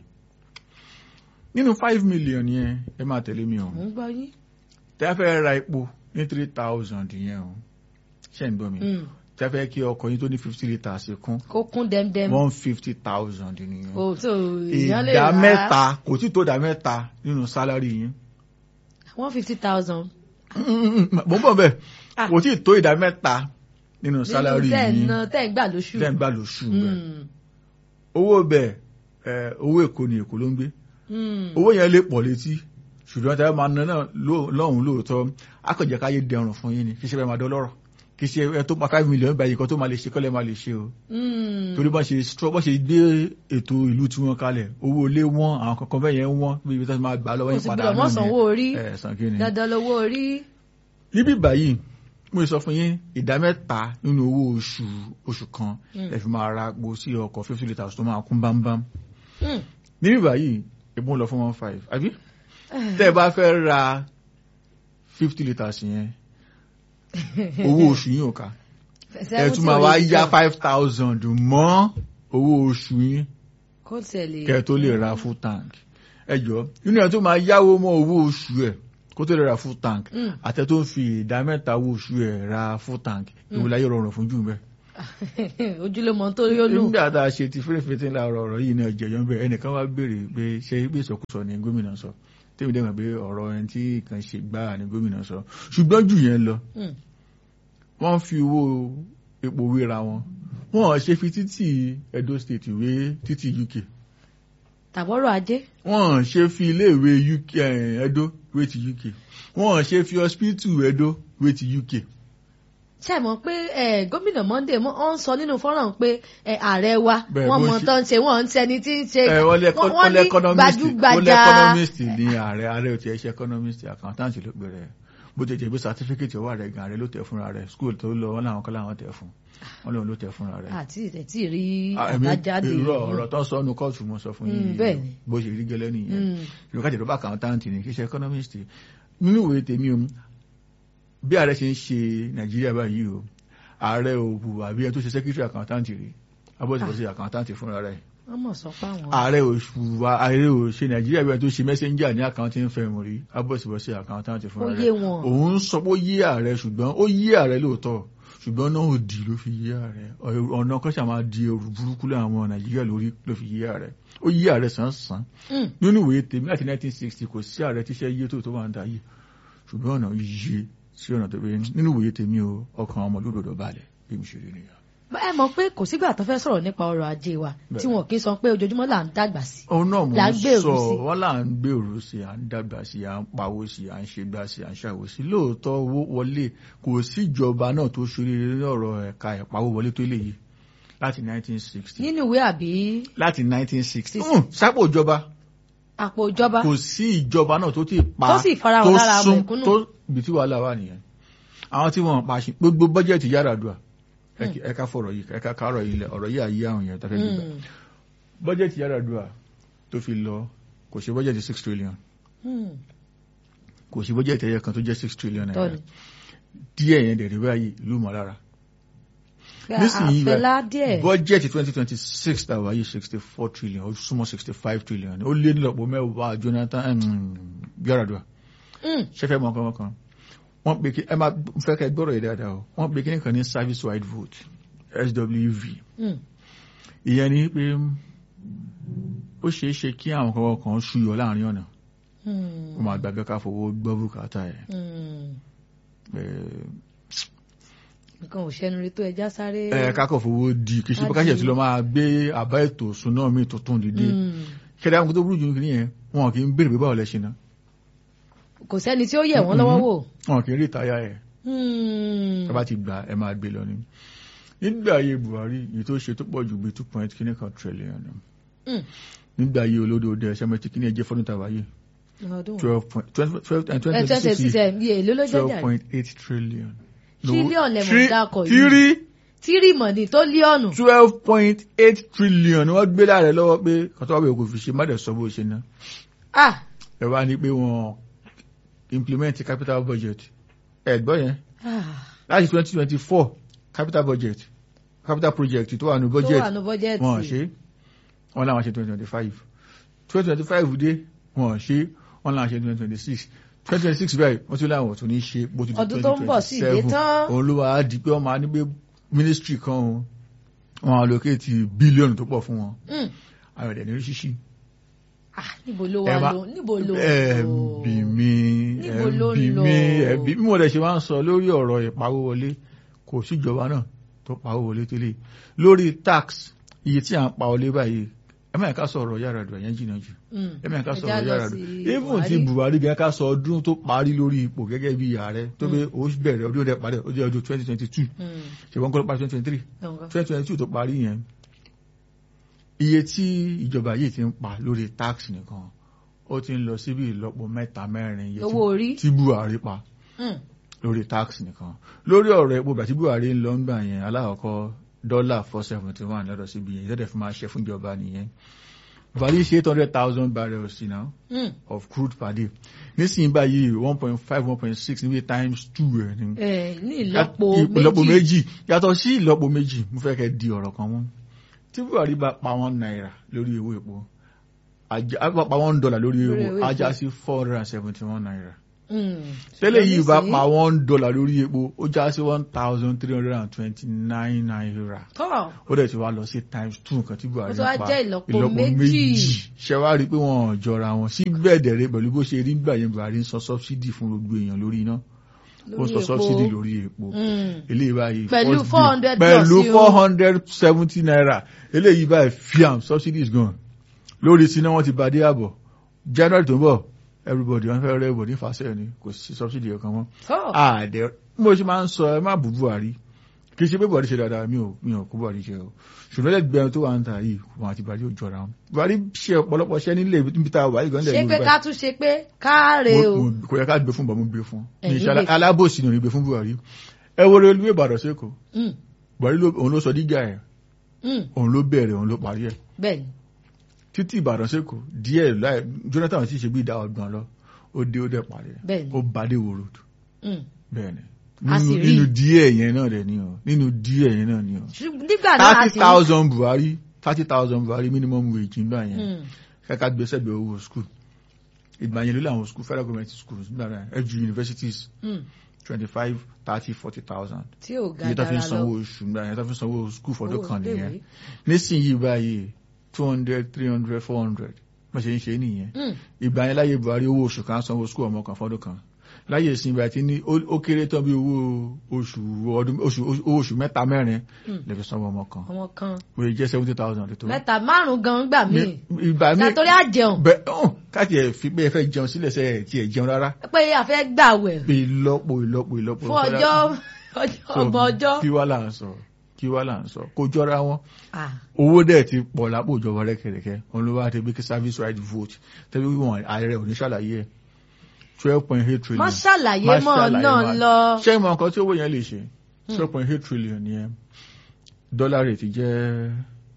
nínú five million yẹn ẹ máa tẹ̀lé mi o mo ń gbọ́ yín. tẹ́ fẹ́ ra epo ní three thousand yẹn o ṣe ń gbọ́ mi Mm. tẹ́ fẹ́ kí ọkọ̀ yín tó ní fifty litres kún kó kún dẹ́mdẹ́m. one fifty thousand nìyẹn o tó èèyàn lè ìdá rà mẹ́ta kò tí tó ìdá mẹ́ta nínú sálárì yín one fifty thousand. mo ń bọ̀ bẹ́ẹ̀ Ah. kò tí tó ìdá mẹ́ta nínú sálárì nínú tẹ́ ẹ̀ yín ná tẹ́ ẹ̀ ń gbà lóṣù. tẹ́ ń gbà lóṣù bẹ́ẹ̀ Mm. owó bẹ́ẹ̀ ẹ, owó èkó ni èkó ló ń gbé Mm. owó yẹn lè pọ̀ létí ṣùgbọ́n tẹ́ máa ná náà ló- lọ́hùn lóòótọ́ akọ̀jẹ̀ káyé dẹrùn fún yín ni kì í ṣe bẹ́ẹ̀ máa dọ́lọ́rọ̀ kì í ṣe ẹ tó pa five million báyìí kan tó máa lè ṣe kọ́lẹ̀ máa lè ṣe o Mm. torí bá ṣe strọ bá ṣe gbé ètò ìlú tí wọ́n kalẹ̀ owó ilé wọn àwọn kankan bẹ́ẹ̀ yẹn wọ́n bí ibi tó ti máa gbà lọ́wọ́ o yín sì padà gbọ́dọ̀ mọ́ sanwó orí ẹ̀ sàn kí ni. dandan lówó orí. níbí báyìí mo sọ fún yín ìdá mẹ́ta nínú owó oṣù oṣù kan Mm. ẹ fi máa ra gbo sí ọkọ̀ fifty litres tó máa kún bámbám Mm. níbí báyìí epo ń lọ fún one five àbí tẹ́ ẹ bá fẹ́ ra fifty litres yẹn owó oṣù yín ò ká ẹ tún máa wá yá five thousand mọ́ owó oṣù yín kó tẹ̀lé. kẹ́ ẹ tó lè ra full tank ẹ jọ nínú ẹ tó máa yáwó mọ́ owó oṣù ẹ kó tó lè ra full tank Mm. àtẹ tó ń fi ìdá mẹ́ta owó oṣù ẹ ra full tank ìwò láyé rọrùn fún jù bẹ́ẹ̀ ojúlówó tó rí ó lù. nígbà tá a ṣe ti fèrèfèrè láàárọ̀ ọ̀rọ̀ yìí náà jẹyọ bẹ́ẹ̀ ẹnìkan wá béèrè pé ṣé bí ìsọkúsọ ni gómìnà sọ tèmi dẹ́gbà pé ọ̀rọ̀ ẹni tí kan ṣe gbáà ni gómìnà sọ ṣùgbọ́n jù yẹn lọ Mm. wọ́n fi owó epo wéra wọn wọ́n ṣe fi títì Edo State wé títì UK tàbọ̀rọ̀ ajé. wọ́n ṣe fi iléèwé UK eh, Edo wé ti UK wọ́n ṣe fi hospital Edo wé ti UK ṣe mọ̀ pé eh, gómìnà Monday mọ́ ọ́n sọ nínú fọ́nrán pé eh, ààrẹ wa Bẹ́ẹ̀ wọ́n bó mọ̀ ṣe- tó ń ṣe wọ́n ń ṣẹni tí ń ṣe ẹ wọ́n lé wọ́n- wọ́n wọ́n lé ní economist wọ́n lé gbajúgbajà economist ní ààrẹ ààrẹ ò tiẹ̀ ṣe economist accountant ló gbé rẹ̀ bó ti jẹ́ bí certificate ọwọ́ rẹ̀ gan ààrẹ ló tẹ̀ fúnra rẹ̀ school tó lọ wọn làwọn kan láwọn tẹ̀ fún wọn lòun ló tẹ̀ fúnra rẹ̀. àti ìrètí rí Ah, èmi- àbájáde irọ́ ọ̀rọ̀ tó sọ ọ́nù kóòtù mo sọ fún Mm, yín bẹ́ẹ̀ ni. bó ṣe rí gẹ́lẹ́ nìyẹn Mm. ìlú kájẹ̀ tó bá accountant ni kì í ṣe economist nínú ìwé tèmi o bí ààrẹ ṣe ń ṣe nàìjíríà báyìí o ààrẹ ò hùwà bí ẹni tó ṣe secretary accountant rí abọ́sibọ́sí accountant fúnra rẹ̀ wọ́n mọ̀ sọ pé àwọn ààrẹ òṣùwà ààrẹ ò ṣe nàìjíríà bí wọn tó ṣe messenger ní accounting firm rí abọ́sibọ́sí accountant ó fúnra yé rẹ̀ wọn òun ń sọ pé ó yé ààrẹ ṣùgbọ́n ó yé ààrẹ lóòótọ́ ṣùgbọ́n náà ò dì ló fi yé ààrẹ ọ̀nà kan ṣàmà di ẹrù burúkú láwọn nàìjíríà lórí ló fi yé ààrẹ ó yé ààrẹ sàn sàn Mm. nínú ìwé tèmi láti 1960 kò sí ààrẹ tíṣẹ́ yé tó tó wà ń da yìí ṣùgbọ́n ọ̀nà yé sí ọ̀nà tó bẹ́ẹ̀ nínú ìwé tèmi o ọkàn ọmọ lódòdó balẹ̀ bí mo ṣe rí nìyà. ẹ mọ̀ pé kò sígbà tó fẹ́ sọ̀rọ̀ nípa ọrọ̀ ajé wa Bẹ́ẹ̀. tí wọn kì í sọ pé ojoojúmọ́ là ń dàgbà sí òun náà mò Là ń ń gbèrú sọ sí. wọn là ń gbèrú sí à ń dàgbà sí à ń pawó sí à ń ṣe gbà sí à ń ṣàwò sí lóòótọ́ owó wọlé kò síjọba náà tó ṣoríire ní ọ̀rọ̀ ẹ̀ka ìpawó wọlé tó lè yí láti 1960 nínú ìwé àbí láti 1960 Sixty. Hmm, sápò ìjọba àpò ìjọba kò sí ìjọba náà tó ti pa Tó sì farahàn lára sún mẹ̀kúnnù. tó ibi tí wàhálà wà nìyẹn àwọn tí wọn pa ṣe gbogbo bọ́jẹ̀tì Yar'Adua ẹ̀ka- ẹ̀ka fọ̀rọ̀ yìí ẹ̀ka kárọ̀ yìí lẹ̀ ọ̀rọ̀ yìí àyè àwọn yẹn tafẹ́ gbígbà Mm. bọ́jẹ̀tì Yar'Adua tó fi lọ kò ṣe bọ́jẹ̀tì six trillion Mm. kò sí bọ́jẹ̀tì ẹyẹ kan tó jẹ́ six trillion naira tọ́ni díẹ̀ yẹn dẹ̀rẹ̀ báyìí ìlú mọ̀ lára Pé nísìnyí àfẹlá díẹ̀ bọ́jẹ̀tì twenty twenty six tàwa yìí sixty four trillion ó súnmọ́ sixty five trillion ó lé nílọ́pọ̀ mẹ́wàá Jonathan Yar'Adua Mm. ṣẹ́fẹ́ mọ́ kankan kan wọ́n pe kí ẹ máa fẹ́ kẹ́ gbọ́rọ̀ yìí dáadáa o wọ́n pe kí nìkan ní service wide vote SWV Mm. ìyẹn ni pé ó ṣeé ṣe kí àwọn kankan kan ṣúyọ láàrin ọ̀nà Mm. ó máa gbàgbé ká fowó gbọ́ bùkátà ẹ̀ Mm. ẹ̀ nǹkan ò ṣẹnu rí tó ẹja sáré ẹ kákọ̀ fowó di kì í ṣe pé káṣẹ̀ tí lọ máa gbé àbá ètò ìṣúná mi tuntun dìde Mm. kẹ́dá àwọn tó burú jù nìyẹn wọn kì í béèrè pé báwo lẹ ṣe ná kò sẹ́ni tí ó yẹ̀ wọ́n lọ́wọ́ wò wọn kì í rí ìtayà ẹ̀ Mm. ẹ bá ti gbà ẹ máa gbé lọ ni nígbà ayé Buhari èyí tó ṣe tó pọ̀ jù bíi two point kíní kan trillion ni. Mm. nígbà ayé olódò dẹ ṣẹ́mẹ́tì kíní ẹjẹ́ fọ́dún tàwa yìí ọdún wo? twelve point twelve twelve and ẹ twenty twenty six six ẹ bí èlò ló jẹ́ twelve jà point eight trillion. Trillion lẹ mọ̀ Tri- dákọ̀ yìí. tírí tírì mọ̀nì tó líọ̀nù twelve point eight trillion ni wọ́n gbé láàrẹ lọ́wọ́ pé kọ́tọ́ bẹ̀ kò fi ṣe má dẹ̀ sọ bó ṣe ná. ah ẹ wá ní pé wọn implement capital budget ẹ gbọ́ yẹn ah láti twenty twenty four capital budget capital project tó wà ní tó budget wà ní bọ́jẹ́ẹ̀tì wọn ṣe wọn làwọn ṣe twenty twenty five twenty twenty five dé wọn ṣe wọn làwọn ṣe twenty twenty six twenty twenty six báyìí wọ́n tún láwọn tún ní ṣe bó ti di Ọdún tó ń bọ̀ sí ìdé 2027. tán. òun ló wàá di pé wọ́n máa ní pé ministry kan o wọn allocate bílíọ̀nù tó pọ̀ fún wọn Mm. àwọn ẹ̀dẹ̀ ní ṣíṣí ah níbo ló ẹ wà má- ló níbo ló ẹbí mi Níbo ló ẹbí lọ? mi ẹbí mi mo dẹ̀ ṣe máa ń sọ lórí ọ̀rọ̀ ìpawó wọlé kò síjọba náà tó pawó wọlé tẹ́lẹ̀ lórí tax iye tí à ń pa wọlé báyìí ẹ máa ká sọ ọ̀rọ̀ Yar'Adua yẹn jìnnà jù Mm. ẹ máa ká sọ Ẹja ọ̀rọ̀ lọ Yar'Adua sí even ti Buhari gẹ́gẹ́ ká sọ ọdún tó parí lórí ipò gẹ́gẹ́ bí ààrẹ tó pé ó bẹ̀rẹ̀ ọdún rẹ̀ parí ọdún ọdún twenty twenty two Mm. ṣùgbọ́n kọ́ ló parí twenty twenty three Nǹkan. twenty twenty two tó parí yẹn iye tí ìjọba yìí ti ń pa lórí tax nìkan ó ti ń lọ síbi ìlọ́po mẹ́ta mẹ́rin iye tí- owó orí tí Buhari pa Mm. lórí tax nìkan lórí ọ̀rọ̀ epo bàtí Buhari ń lọ ń gbà yẹn alákọ̀ọ́kọ́ dọ́là four seventy one lọ́dọ̀ síbi yẹn ìtẹ́tẹ̀ fún máa ṣe fún ìjọba nìyẹn Buhari ṣe eight hundred thousand barrels you know, Mm. of crude per day nísìnyí báyìí one point five one point six níbi times two ẹ̀ ni ẹ ní ìlọ́po ìlọ́po méjì méjì yàtọ̀ sí ìlọ́po méjì mo fẹ́ kẹ́ di ọ̀rọ̀ kan mú tí Buhari bá pa one náírà lórí owó epo ajá á bá pa one dollar lórí Lórí epo owó ajá epo. sí four hundred and seventy one náírà tẹ́lẹ̀ yìí bá pa one dollar lórí epo ó já sí one thousand three hundred and twenty-nine naira tọ́ ó dẹ̀ ti wá lọ sí times two nǹkan tí buhari Ó ti wá pa jẹ́ ìlọ́po méjì. ṣe wá rí i pé wọn ò jọra wọn síbẹ̀ dẹ̀rẹ̀ pẹ̀lú bó ṣe rí gbà yẹn buhari ń san subsidy fún gbogbo èèyàn lórí iná ó lórí san epo. subsidy lórí epo Mm. eléyìí báyìí Pẹ̀lú first 400 bill- pẹ̀lú plus yìí o. four hundred seventy naira eléyìí báyìí fiam subsidy is gone lórí síná wọn ti bá dé àbọ̀ january tó ń bọ̀ everybody wọn fẹ́ rẹ́ everybody fàṣẹ ni kò sí subsidy ọ̀kan mọ́ tọ́ àdẹ mo ṣe máa ń sọ ẹ má bú buhari kì í ṣe pé buhari ṣe dáadáa mi ò mi ò kó buhari jẹ o ṣùgbọ́n lẹ́gbẹ̀ẹ́ tó wà ń ta yìí wọn àti buhari ò jọra wọn buhari ṣe ọ̀pọ̀lọpọ̀ ṣẹ́ nílé ibi tá a wà yìí gan ṣé lẹ́yìn pé ká tún ṣe pé káre o mo- mo- kò yẹ ká gbé fún bọ̀ mo gbé fún ní Ẹ̀yin iṣẹ́ gbé fún. alábòsí ni ò ní gbé fún buhari ẹ wo reluwé ìbàdàn sẹ́kọ̀ọ́ Mm, buhari ló- òun ló sọ dígà ẹ̀ mm, òun ló bẹ̀rẹ̀ òun ló parí ẹ̀ bẹ́ẹ̀ ni títí ìbàdàn sẹ́kọ̀ọ́ díẹ̀ láì jonathan ti ṣe bí ìdá ọgbọ̀n lọ ó dé ó dẹ̀ parí ẹ̀ bẹ́ẹ̀ ni ó bàdé wo road Mm. bẹ́ẹ̀ ni A sì nínú rí. nínú díẹ̀ yẹn náà dẹ̀ ni o nínú díẹ̀ yẹn náà ni o Ṣùgbọ́n nígbà náà a thirty sì thousand buhari thirty thousand buhari minimum wage nígbà yẹn Mm, kẹ́kẹ́ gbèsè bẹ̀ owó school ìgbà yẹn ló làwọn school federal government schools nígbà náà fg universities mm, twenty five thirty forty thousand tí ò ga iye tó fi ń dára sanwó lọ oṣù nígbà yẹn tó fi ń sanwó school fọdún Owó kan nìyẹn iléèwé. nísìnyí báyìí two hundred three hundred four hundred wọ́n ṣe ń ṣe nìyẹn Mm, ìgbà yẹn láyé buhari owó oṣù kan sanwó school ọmọ kan fọdún kan láyé ìsìn ìgbà tí ní ó ó kéré tán bí owó oṣù ọdún oṣù owó oṣù mẹ́ta mẹ́rin Mm. lè fi sanwó ọmọ kan ọmọ kan wọ́n jẹ́ seventy thousand tó mẹ́ta márùn gan gbà mí ìgbà mi látọrí àjẹun bẹ ọ̀hún káàtì ẹ̀ fi pé ẹ fẹ́ jẹun sílẹ̀ sẹ́ ẹ̀ tí ẹ̀ jẹun rárá pé a fẹ́ gbàwẹ̀ pé ìlọ́po ìlọ́po ìlọ́po fún ọjọ́ ọjọ́ So, ọgbọ̀n ọjọ́ kí wá là ń sọ kí wá là ń sọ kó jọra wọn Ah, owó dẹ̀ ti pọ̀ lápò ìjọba rẹ́kẹ̀rẹ́kẹ́ òun ló wá ti bí kí service right vote tẹ́bí wọn ààrẹ ò ní ṣàlàyé ẹ̀ twelve point eight trillion má ṣàlàyé Má mọ́ ṣàlàyé náà má- lọ ṣé ìmọ̀ nǹkan tí owó yẹn lè ṣe twelve point eight trillion yẹn dọ́là rate jẹ́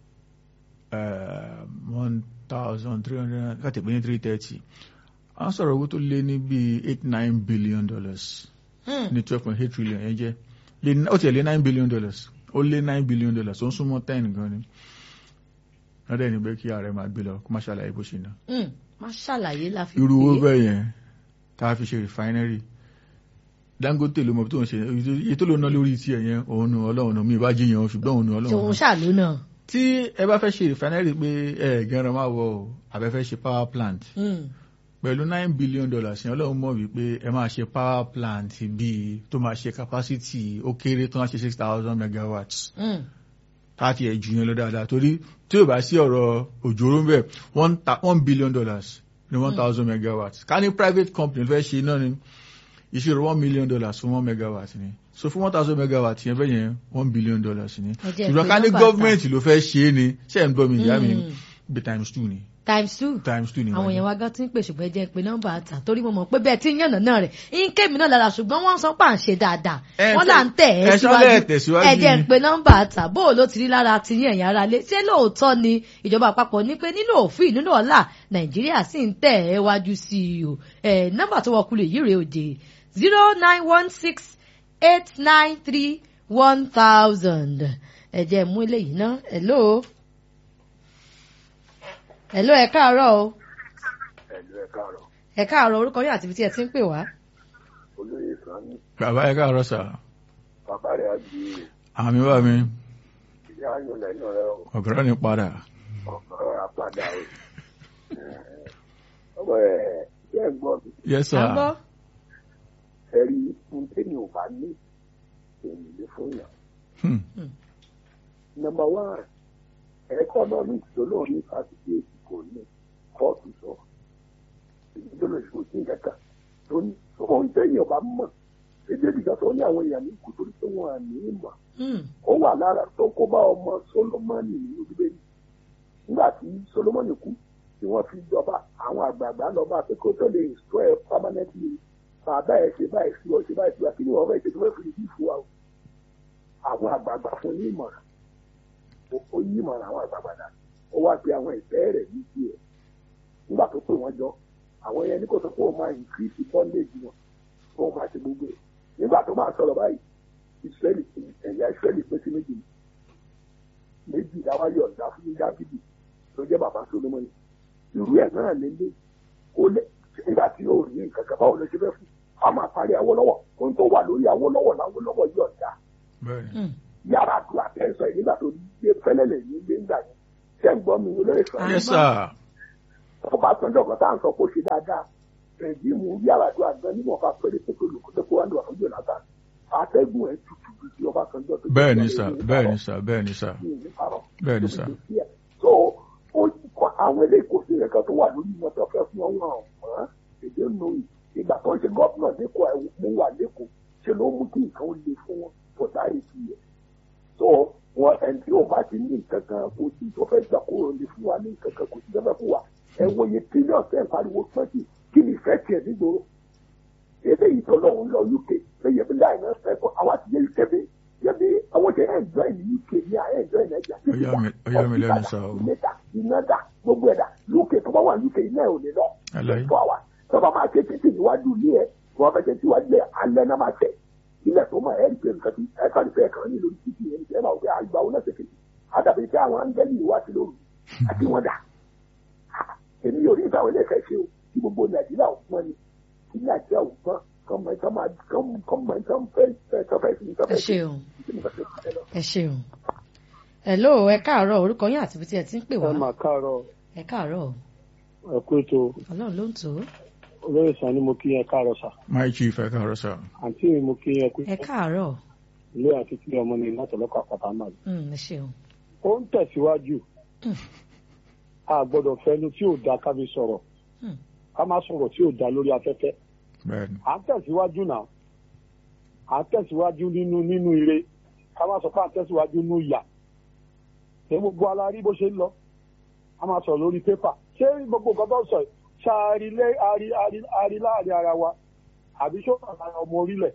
one thousand three hundred káàtì pé ní three thirty à ń sọ̀rọ̀ owó tó lé ní bíi eight nine billion dollars Mm, ní twelve point eight trillion yẹn jẹ́ Lé- ó tiẹ̀ lé nine billion dollars ó lé nine billion dollars ó ń súnmọ́ ten gan ni lọ́dẹ̀ ní pé kí ààrẹ máa gbé lọ kó má ṣàlàyé bó ṣe ná mm, má ṣàlàyé la fi irú owó pé bẹ́ẹ̀ yẹn tá a fi ṣe refinery Dangote ló mọ bí tó ń ṣe iye tó ló ná lórí tiẹ̀ yẹn òun nu ọlọ́run nu mi ìbá jiyàn o, ṣùgbọ́n òun nu ọlọ́run tòun nu. ṣàlù náà tí ẹ bá fẹ́ ṣe refinery pé ẹ gẹ́ran máa wọ o àbẹ́fẹ́ ṣe power plant Mm, pẹ̀lú nine billion dollars yẹn ọlọ́run mọ̀ wípé ẹ máa ṣe power plant bíi tó máa ṣe capacity ó kéré tó máa ṣe six thousand megawatts mm, láti ẹ̀ jù yẹn lọ dáadáa torí tí ò bá sí ọ̀rọ̀ òjòrò ń bẹ̀ one ta- one billion dollars ní one thousand megawatts ká ní private company fẹ́ ṣe náà ni ìṣirò one million dollars fún one megawatt ni so fún one thousand megawatt yẹn fẹ́ yẹn one billion dollars ni Ẹ jẹ́ ṣùgbọ́n pé ká ní nọ́mbà gọ́ọ̀mẹ̀ntì ló fẹ́ ṣe é ni ṣe ń gbọ́ mi ìyá mi Mm. bí times two ni times two times two ni àwọn wáyé. èèyàn wa gan ti ń pè ṣùgbọ́n ẹ jẹ́ pé nọ́mbà àtà torí mo mọ̀ pé bẹ́ẹ̀ tí ń yànnà náà rẹ̀ ń ké mi náà lára ṣùgbọ́n wọ́n ń sọ pé à ń ṣe dáadáa Ẹ wọ́n ṣe- là ń tẹ̀ ẹ ẹ́ ṣọlẹ̀ tẹ̀síwájú ẹ jẹ́ ni. pé nọ́mbà àtà bó o ló ti rí lára ti yín ẹ̀yìn ara lé ṣé lóòótọ́ ni ìjọba àpapọ̀ ní pé nínú òfin nínú ọ̀la nàìjíríà sì ń tẹ̀ ẹ́ wájú sí i o ẹ̀ nọ́mbà tó wọ kulè yìí rèé òde zero nine one six eight nine three one thousand ẹ jẹ́ mú eléyìí ná hello hello ẹ káàárọ̀ o ẹ̀lú ẹ̀ káàárọ̀ ẹ káàárọ̀ orúkọ yín àti ibi tí ẹ ti ń pè wá. olóyè sani bàbá ẹ káàárọ̀ sà bàbá rẹ̀ àbí àmì wà mí ìyá ayọ̀ lẹ́nu rẹ̀ ọ̀gọ́rọ̀ ni padà ọ̀rọ̀ àpàdà o. ọmọ ẹ̀ ṣe ń gbọ́ mi yes à ń sir gbọ́. ẹ̀rí fún tẹ́yìn ò bá ní èyí lè fún yàn. Hmm. nọ́mbà wán economics tó lóun ní fásitì èsì kò ní kóòtù sọ èyí tó lè ṣòwò sí ìkẹta tó ní ohun tẹ́yìn ọba mọ̀ èdè ìdíjà tó ní àwọn èèyàn ní kù torí pé wọn à ní ìmọ̀ Hmm. ó wà lára tó kó bá ọmọ solomoni nínú bíbélì nígbà tí solomoni kú tí wọ́n fi jọba àwọn àgbààgbà lọ bá pé kó tó lè sọ ẹ permanently bàbá ẹ ṣe báyìí sí ọ ṣe báyìí sí wa kí ni wọ́n fẹ́ẹ́ ṣe tó fẹ́ẹ́ fi ìdí fún wa o àwọn àgbààgbà fún ní ìmọ̀ràn ó- ó yí ìmọ̀ràn àwọn àgbààgbà dà ó wá pe àwọn ìfẹ́ rẹ̀ ní tiẹ̀ nígbà tó pè wọ́n jọ àwọn yẹn ní kò sọ pé òun máa increase bondage wọn òun máa ṣe gbogbo ẹ̀ nígbà tó máa sọ̀rọ̀ báyìí israeli ẹ̀yà israeli pín sí méjì méjì dáwáyọ̀ ọ̀dà fún dábìdì tó jẹ́ bàbá solomoni irú ẹ̀ náà lélẹ̀ ó lé nígbà tí ó rí nǹkan kan báwo ló ṣe fẹ́ fún a máa parí Awólọ́wọ̀ ohun tó wà lórí Awólọ́wọ̀ l'Awólọ́wọ̀ yóò dá bẹ́ẹ̀ni Mm. yàrá àdúrà tẹ̀sán yìí nígbà tó gbé fẹ́lẹ́lẹ̀ yìí gbé ńgbà yẹn ṣé ń gbọ́ mi olóyè sọ Ah. yes sir ọba sanjọ kan tá à ń sọ kó ṣe dáadáa rẹ̀díìmù yàrá àdúrà gan níwọ̀n ká pẹ́rẹ́ pé olùkọ́tẹ́ kó wá lọ àwọn Jonathan àtẹ́gùn ẹ̀ tutù ju ti ọba sanjọ tó bẹ́ẹ̀ni sir bẹ́ẹ̀ni sir bẹ́ẹ̀ni sir bẹ́ẹ̀ni sir so ó kọ àwọn eléyìí kò sí ẹ̀ka tó wà lórí wọn tó fẹ́ fún ọwọ́ ọ̀hún èdè nù ìgbà tó ń ṣe gọ́ọ̀nà lẹ́kọ̀ọ́ mo wà lẹ́kọ̀ọ́ ṣe ló mú kí nǹkan ó le fún wọn for that eight years so wọn ẹni tí o bá ti ní nǹkan kan kò sí tó fẹ́ gbà kó o lè fún wa ní nǹkan kan kò sí tó fẹ́ fún wa ẹ wo iye trillion ten pariwo twenty kí ni ìfẹ́ tiẹ̀ nígboro èdè ìtọ́lọ́ ń lọ UK lẹ́yìn bí láì náà fẹ́ kọ́ àwọn àti yẹ UK bí yẹ bí àwọn jẹ́ enjoy ní UK ní à enjoy Nàìjíríà Ó yà mí- ó yà mí lẹ́nu sá o. ìmẹ́ta ìnáda gbogbo ẹ̀dá UK tó bá wà UK iná ẹ̀ ò lè lọ Àlàyé. fún àwa tó bá máa ṣe títì níwájú ilé ẹ̀ tó bá fẹ́ ṣe síwájú ẹ̀ alẹ́ náà máa tẹ̀ ilẹ̀ tó máa ẹ̀rí pé nǹkan tí ẹ̀ka ní fẹ́ kàn ní lórí títì ẹ̀ ẹ̀ máa wọ pé àgbà wọn lẹ́sẹ̀ kejì àdàbí pé àwọn áńgẹ́lì wá sí lóru àti wọn dà èmi yóò rí ìgbà wọlé ẹ̀fẹ́ ṣe o tí gbogbo Nàìjíríà ò pọ́n ni tí Nàìjíríà ò pọ́n kọ́mọ ìtàn máa kọ́mọ ìtàn fẹ́ fẹ́ tọ́fẹ́ sí ẹ tọ́fẹ́ sí ṣeun ìtàn fẹ́ lọ. ẹ ṣeun hello ẹ káàárọ̀ orúkọ yín àti ibi tí ẹ ti ń pè ẹ wá mà káàárọ̀ ẹ káàárọ̀ ẹ kú ètò Ọlọ́run ló ń tò ó olóyè sani mo kí ẹ káàárọ̀ sà my chief ẹ káàárọ̀ sir àǹtí mi mo kí ẹ kú ẹ káàárọ̀ ilé àti kí ọmọ ní látọlọkọ àpáta náà Mm, ẹ ṣeun ó ń tẹ̀síwájú Mm. a gbọ́dọ̀ fẹnu tí ò da ká fi sọ̀rọ̀ Mm. ká má sọ̀rọ̀ tí ò da lórí afẹ́fẹ́ bẹ́ẹ̀ni à ń tẹ̀síwájú náà à ń tẹ̀síwájú nínú nínú ire ká má sọ pé à ń tẹ̀síwájú nínú ìyà ṣé gbogbo alárí bó ṣe ń lọ a máa sọ̀rọ̀ lórí pépà ṣé gbogbo nǹkan tó ń sọ yìí ṣáàrí lé àrí àrí àrí láàrin ara wa àbí ṣó ara ọmọ orílẹ̀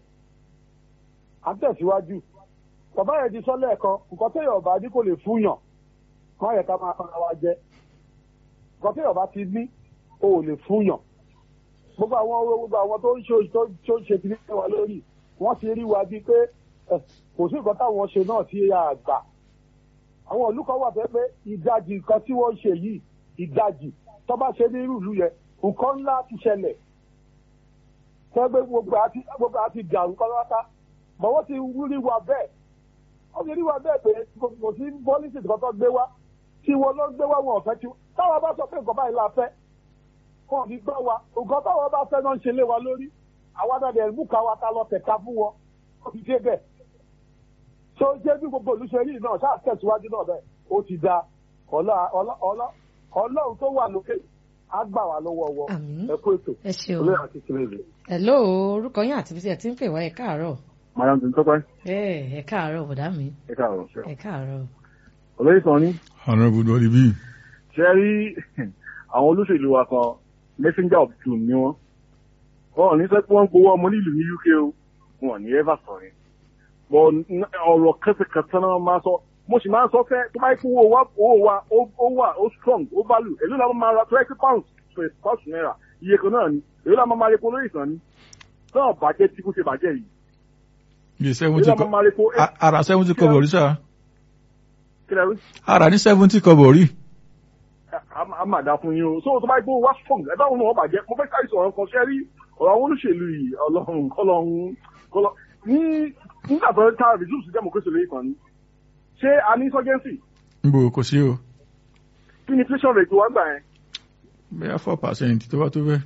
à ń tẹ̀síwájú bàbá yẹn ti sọ lẹ́ẹ̀kan nǹkan téèyàn bá ní kò lè fúnyàn má yẹ ká máa fara wa jẹ nǹkan téèyàn bá ti ní o ò lè fúnyàn gbogbo àwọn gbogbo àwọn tó ń ṣe tó tó ń ṣe kiri wa lórí wọ́n ti rí wa bíi pé ẹ, kò sí nǹkan táwọn ṣe náà tí a gbà àwọn ìlú kan wà fẹ́ pé ìdajì nǹkan tí wọ́n ń ṣe yìí ìdajì tó bá ṣe ní irú ìlú yẹn nǹkan ńlá ti ṣẹlẹ̀ tẹ́gbẹ́ gbogbo àti gbogbo àti dàrú pátápátá mọ̀ wọ́n ti rí wa bẹ́ẹ̀ wọ́n ti rí wa bẹ́ẹ̀ pé kò kò sí pọ́lísì kan tó gbé wá tí wọ́n lọ gbé wá wọn ò fẹ́ tí táwọn bá sọ pé nǹkan báyìí la fẹ́ wọn ò ní gbọ́ wa nǹkan táwọn bá fẹ́ náà ń ṣe lé wa lórí àwa náà dẹ̀ mú ká wa ta lọ tẹ̀ka fún wọn ó ti dé bẹ́ẹ̀ tó jẹ́ bí gbogbo olùṣèlú yìí náà ṣáà tẹ̀síwájú náà bẹ́ẹ̀ ó ti da ọlá- ọlá- ọlá- ọlọ́run tó wà lókè á gbà wá lọ́wọ́ wọn Àmín. ẹ kú ètò ẹ ṣeun olóyè àti tìrẹ̀lẹ̀. hello orúkọ yín àti ibi tí ẹ ti ń pè wá ẹ káàárọ̀ madam tó ń tọ́pẹ́ ẹ ẹ káàárọ̀ bọ̀dá mi ẹ káàárọ̀ ṣe. ẹ káàárọ̀ olóyè sọ ní honourable dolly b ṣe rí àwọn olóṣèlú wa kan messenger of doom ni wọ́n wọn ò ní sọ pé wọ́n ń gbowó ọmọ nílùú ní UK o wọn ò ní ever sọ yẹn bọ n- ọ̀rọ̀ kẹsẹkẹsẹ náà máa sọ mo sì máa ń sọ fẹ́ tó bá yẹ kó owó wa owó wa ó ó wà ó strong ó value èló la máa ra twenty pounds to a thousand naira iye kan náà ni èló la máa máa repo lórí ìsàn ni náà bàjẹ́ tí kò ṣe bàjẹ́ yìí bíi èló seventy la máa máa repo kọ ara seventy kọ́bọ̀ rí sá kí lẹ́rú. ara ní seventy kọ́bọ̀ rí a máa dá fún yín o so tó bá gbó wá strong ẹ báwo ni wọn bàjẹ́ mo fẹ́ sáré sọ̀rọ̀ kan ṣe rí ọ̀rọ̀ àwọn olóṣèlú yìí ọlọ́run kọ́lọ́run kọ́lọ́ ní nígbà tó ta reduce democracy lórí kan ni ṣé a ní insurgency nbò kò sí o kí ni inflation rate wá gbà yẹn bẹ́ẹ̀ four percent tó bá tó bẹ́ẹ̀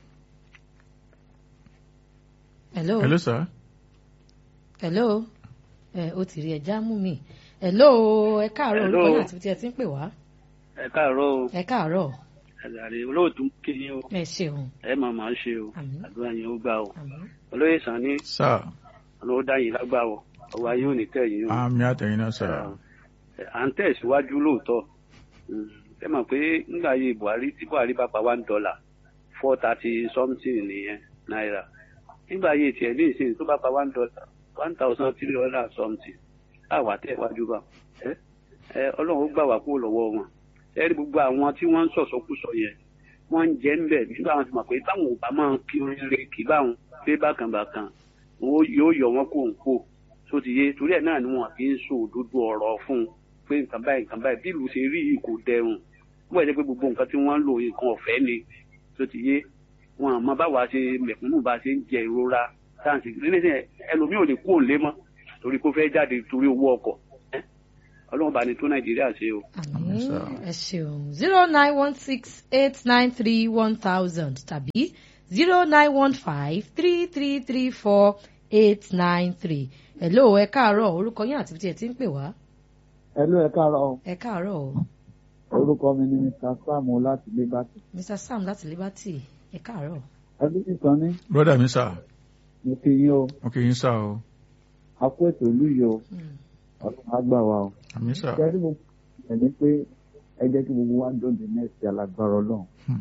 hello hello sir hello ẹ o ti rí ẹja mú mi hello ẹ káàárọ̀ Hello. orúkọ yín àti ibi tí ẹ ti ń pè wá ẹ káàárọ̀ o ẹ káàárọ̀ ẹlàrí olóòtú kí ni o ẹ ṣeun ẹ máa máa ṣe o Àmín. àdúrà yẹn ó gbà o àmín olóyè sani sir olówó dáyìn lágbà o ọwọ́ ayé ò ní tẹ̀yìn o àmì àtẹ̀yìn náà sir Ẹ, à ń tẹ̀síwájú lóòótọ́ Mm, ẹ mọ̀ pé nígbà ayé buhari tí buhari bá pa one dollar four thirty something nìyẹn náírà nígbà ayé tiẹ̀ ní ìsìn tó bá pa one dollar one thousand three hundred something àwa tẹ̀ wájú bá ẹ ẹ ọlọ́run ó gbà wá kúrò lọ́wọ́ wọn ẹ rí gbogbo àwọn tí wọ́n ń sọ̀sọ́kùsọ yẹn wọ́n ń jẹ́ ń bẹ̀ nígbà wọn ti mọ̀ pé táwọn ò bá máa kí oríire kì báwọn pé bákan bákan wọn ó- yóò yọ wọn kó ń kó tó ti yé torí ẹ̀ náà ni wọn fi ń sọ òdodo ọ̀rọ̀ fún un pé nǹkan báyìí nǹkan báyìí bí ìlú ṣe rí yìí kò dẹrùn wọ́n bẹ̀ jẹ́ pé gbogbo nǹkan tí wọ́n ń lò nǹkan ọ̀fẹ́ ni tó ti yé wọn àmọ́ báwa ṣe mẹ̀kúnnù bá ṣe ń jẹ ìrora táǹsì nílẹ̀ ẹlòmíì ò lè kú òǹlé mọ́ torí kó fẹ́ jáde torí owó ọkọ̀ ẹ́ ọlọ́run bá ní tó nàìjíríà ṣe o. àmín sir. ẹ ṣeun zero nine one six eight nine three one thousand tàbí zero nine one five three three three four eight nine three hello ẹ káàárọ̀ orúkọ yín àti bí ẹ ti ń pè wá Hello, ẹ káàárọ̀ ẹ káàárọ̀ o orúkọ mi ni Mr. Sam láti Liberty. mr sam láti liberty ẹ káàárọ̀ ẹbí nìkan ní brọ́dà mi sà mo kí yín o mo kì í sà o a kó ètò ìlú yìí o Mm. ọdún á gbà wá o. àmì sà kẹ́rí mo ẹ̀ ní pé ẹ jẹ́ kí gbogbo wa dòde nẹ́ẹ̀sì alágbára ọlọ́run. Hmm.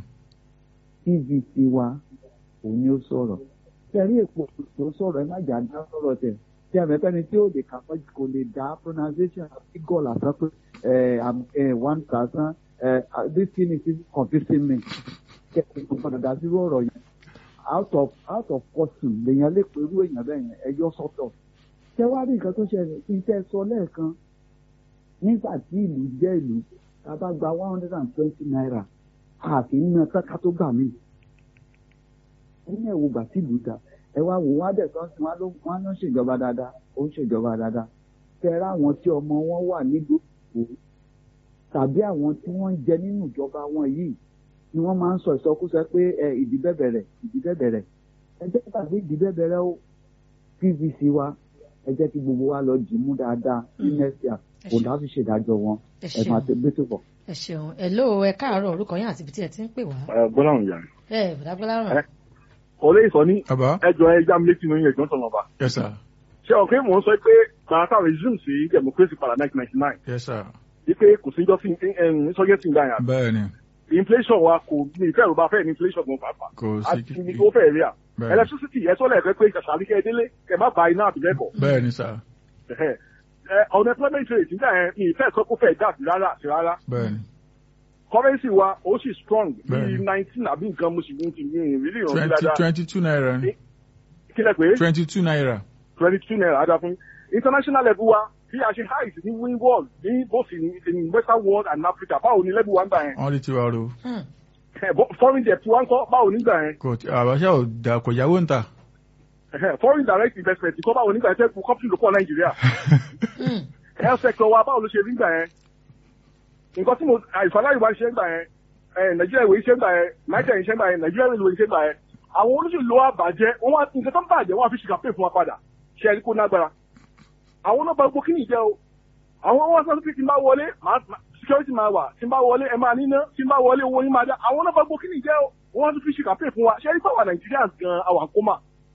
tvc wa òun ni ó sọ̀rọ̀ kẹ́rí èpo tó sọ̀rọ̀ ẹ má jà dá sọ̀rọ̀ tẹ̀ tí a mẹ́fẹ́ ni tí ó lè kàpọ̀ kò lè dá pronunciation àti gọ́ọ̀lù àtọ́ pé ẹ̀ am ẹ̀ one thousand ẹ̀ this thing is confusing me kẹ́kẹ́ kò gbọ́dọ̀ dá sí ọ̀rọ̀ yẹn out of out of caution lèèyàn lè pẹ̀lú èèyàn bẹ́ẹ̀ yẹn ẹjọ́ sọ́tọ̀ ṣé wàá rí nǹkan tó ṣẹlẹ̀ kí n tẹ́ sọ lẹ́ẹ̀kan nígbà tí ìlú jẹ́ ìlú tá a bá gba one hundred and twenty naira a kì í ná sáká tó gbà mí. ẹni ẹ̀ wo gbà tí ìlú da ẹ wá wò wọ́n á dẹ̀ tán sí wọn ló wọn ló ń ṣèjọba dáadáa ó ń ṣèjọba dáadáa kẹ́rẹ́ àwọn tí ọmọ wọn wà nílùú òkú tàbí àwọn tí wọ́n ń jẹ nínú ìjọba wọn yìí ni wọ́n máa ń sọ ìsọkúsọ pé ẹ ìdíbẹ̀bẹ̀rẹ̀ ìdíbẹ̀bẹ̀rẹ̀ ẹ jẹ́ tàbí ìdíbẹ̀bẹ̀rẹ̀ ó pvc wa ẹ jẹ́ kí gbogbo wa lọ dì mú dáadáa ní Mm. next year ẹ kò ṣeun dábì ṣèdájọ́ wọn ẹ ẹ máa ṣeun tẹ gbé tó bọ̀. ẹ ṣeun hello ẹ káàárọ̀ orúkọ yín àti ibi tí ẹ ti ń pè wá gbọ́dọ̀ ń yà ní. ẹ bùdágbọ́lá ràn Ẹ. ọ̀lẹ́ ìsọ ní bàbá ẹjọ́ ẹja mi létí nínú ẹ̀jọ́ tọ̀nà ọba. yes sir ṣé ọ̀kẹ́ mò ń sọ pé gbàtà resume sí democracy padà 1999 yes sir wípé kò sí jọ́sí insurgency ń gbà yàn. bẹ́ẹ̀ ni inflation wa kò ní ìfẹ́ ìrọ̀bá fẹ́ ní inflation gan pàápàá. kò sí àti ibi tó fẹ́ rí à. bẹ́ẹ̀ ni electricity ẹ sọ́lẹ̀ ẹ̀fẹ́ pé ṣàṣàlí kẹ́ ẹ délé kẹ́ má ba iná àtìlẹ́kọ̀ọ́. bẹ́ẹ̀ ni sir unemployment rate nígbà yẹn ní ìfẹ́ sọ pé ó fẹ́ dà sí rárá sí rárá. bẹ́ẹ̀ ni currency wa ó sì strong Bẹ́ẹ̀ni. bíi nineteen àbí nǹkan mo sì ń ti ní ìrírí ìrànlọ́ twenty dáadáa. twenty two naira ni kí lẹ pé twenty two naira twenty two naira ada fún international level wa bí a ṣe high ní win world ní both in, in western world and africa báwo ni level wa ń gbà yẹn wọ́n lè ti wá ro Hmm. Eh, bo- foreign debt wa ń kọ́ báwo ní gbà yẹn kò tí àbáṣà ò dà kò yáwó ń ta Eh, foreign direct investment kọ́ báwo ní gbà yẹn tẹ́ kú company ló pọ̀ nàìjíríà Hmm. health sector wa báwo ló ṣe rí gbà yẹn nǹkan tí mo àìsàn ìwà ṣe ń gbà yẹn eh, nàìjíríà ìwé ṣe ń gbà yẹn nàìjíríà ìṣe ń gbà yẹn nàìjíríà ìwé ṣe ń gbà yẹn àwọn olóṣèlú wa bàjẹ́ wọ́n wá nǹkan tó ń bàjẹ́ wọ́n á fi ṣìkà pè fún wa padà ṣe ẹni kó nágbára àwọn náà bá gbogbo kí ni ìjẹ́ o àwọn wọn sọ pé tí n bá wọlé màá- màá- security máa wà tí n bá wọlé ẹ máa níná tí n bá wọlé owó yín máa dá àwọn náà bá gbogbo kí ni ìjẹ́ o wọ́n á tún fi ṣìkà pè fún wa ṣe ẹni pàwọn nàìjíríà gan àwọn àkómà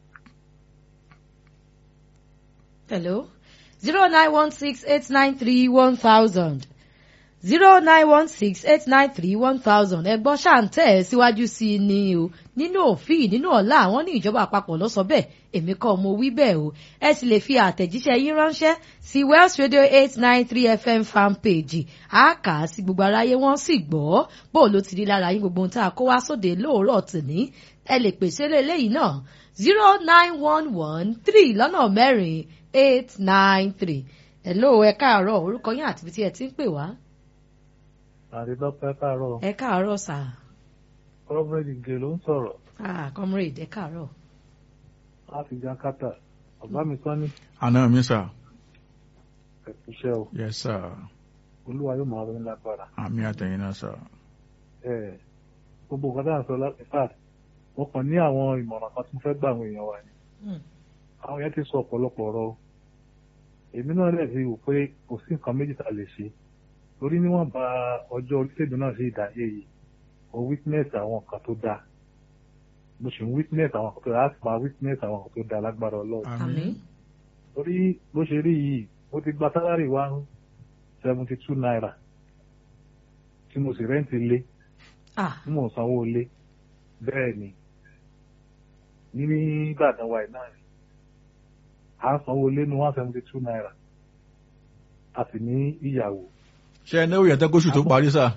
hello zero nine one six eight nine three one thousand zero nine one six eight nine three one thousand ẹgbọ́n ṣàǹtẹ̀ ẹ̀ síwájú sí i ni o nínú òfin nínú ọ̀la àwọn ní ìjọba àpapọ̀ ló sọ bẹ́ẹ̀ èmi kọ́ mo wí bẹ́ẹ̀ o ẹ sì lè fi àtẹ̀jíṣẹ́ yín ránṣẹ́ sí Wells Radio eight nine three FM fan page a kà á sí gbogbo aráyé wọ́n sì gbọ́ bó ló ti rí lára yín gbogbo ohun tá a kó wá sóde lóòrọ̀ tòní ẹ lè pèsè eléyìí náà zero nine one one three lọ́nà mẹ́rin eight nine three hello ẹ káàárọ̀ orúkọ yín àti ibi tí ẹ ti ń pè wá àrídọ́pẹ́ káàárọ̀ ẹ káàárọ̀ sà kọ́mírẹ́dì gè ló ń sọ̀rọ̀ ah comrade ẹ káàárọ̀ láti jakarta ọ̀gá mi sọ ní àná mi sir ẹ̀kúṣẹ́ o yes sir olúwa yóò máa ronú lágbára àmì àtẹ̀yìn náà sir ẹ̀ gbogbo nǹkan tá à ń sọ láti fat mo kàn ní àwọn ìmọ̀ràn kan tí mo fẹ́ gbà àwọn èèyàn wa ni Hmm. àwọn yẹn ti sọ ọ̀pọ̀lọpọ̀ ọ̀rọ̀ o èmi náà lè fi wò pé kò sí nǹkan méjì tá a lè ṣe torí níwọ̀n bá ọjọ́ orílẹ̀-èdè náà sí ìdáyé yìí mo witness àwọn nǹkan tó dáa mo sì ń witness àwọn nǹkan tó dáa láti máa witness àwọn nǹkan tó dáa lágbára ọlọ́run àmín torí bó ṣe rí yìí mo ti gba sálárì wá seventy two naira tí mo sì rẹ́ǹtì lé ah tí mò ń sanwó lé bẹ́ẹ̀ ni ní Ìbàdàn wa náà ni à ń sanwó lé ní one seventy two naira a sì ní ìyàwó ṣe ẹ náwó yẹn tẹ́ kóṣù tó parí sir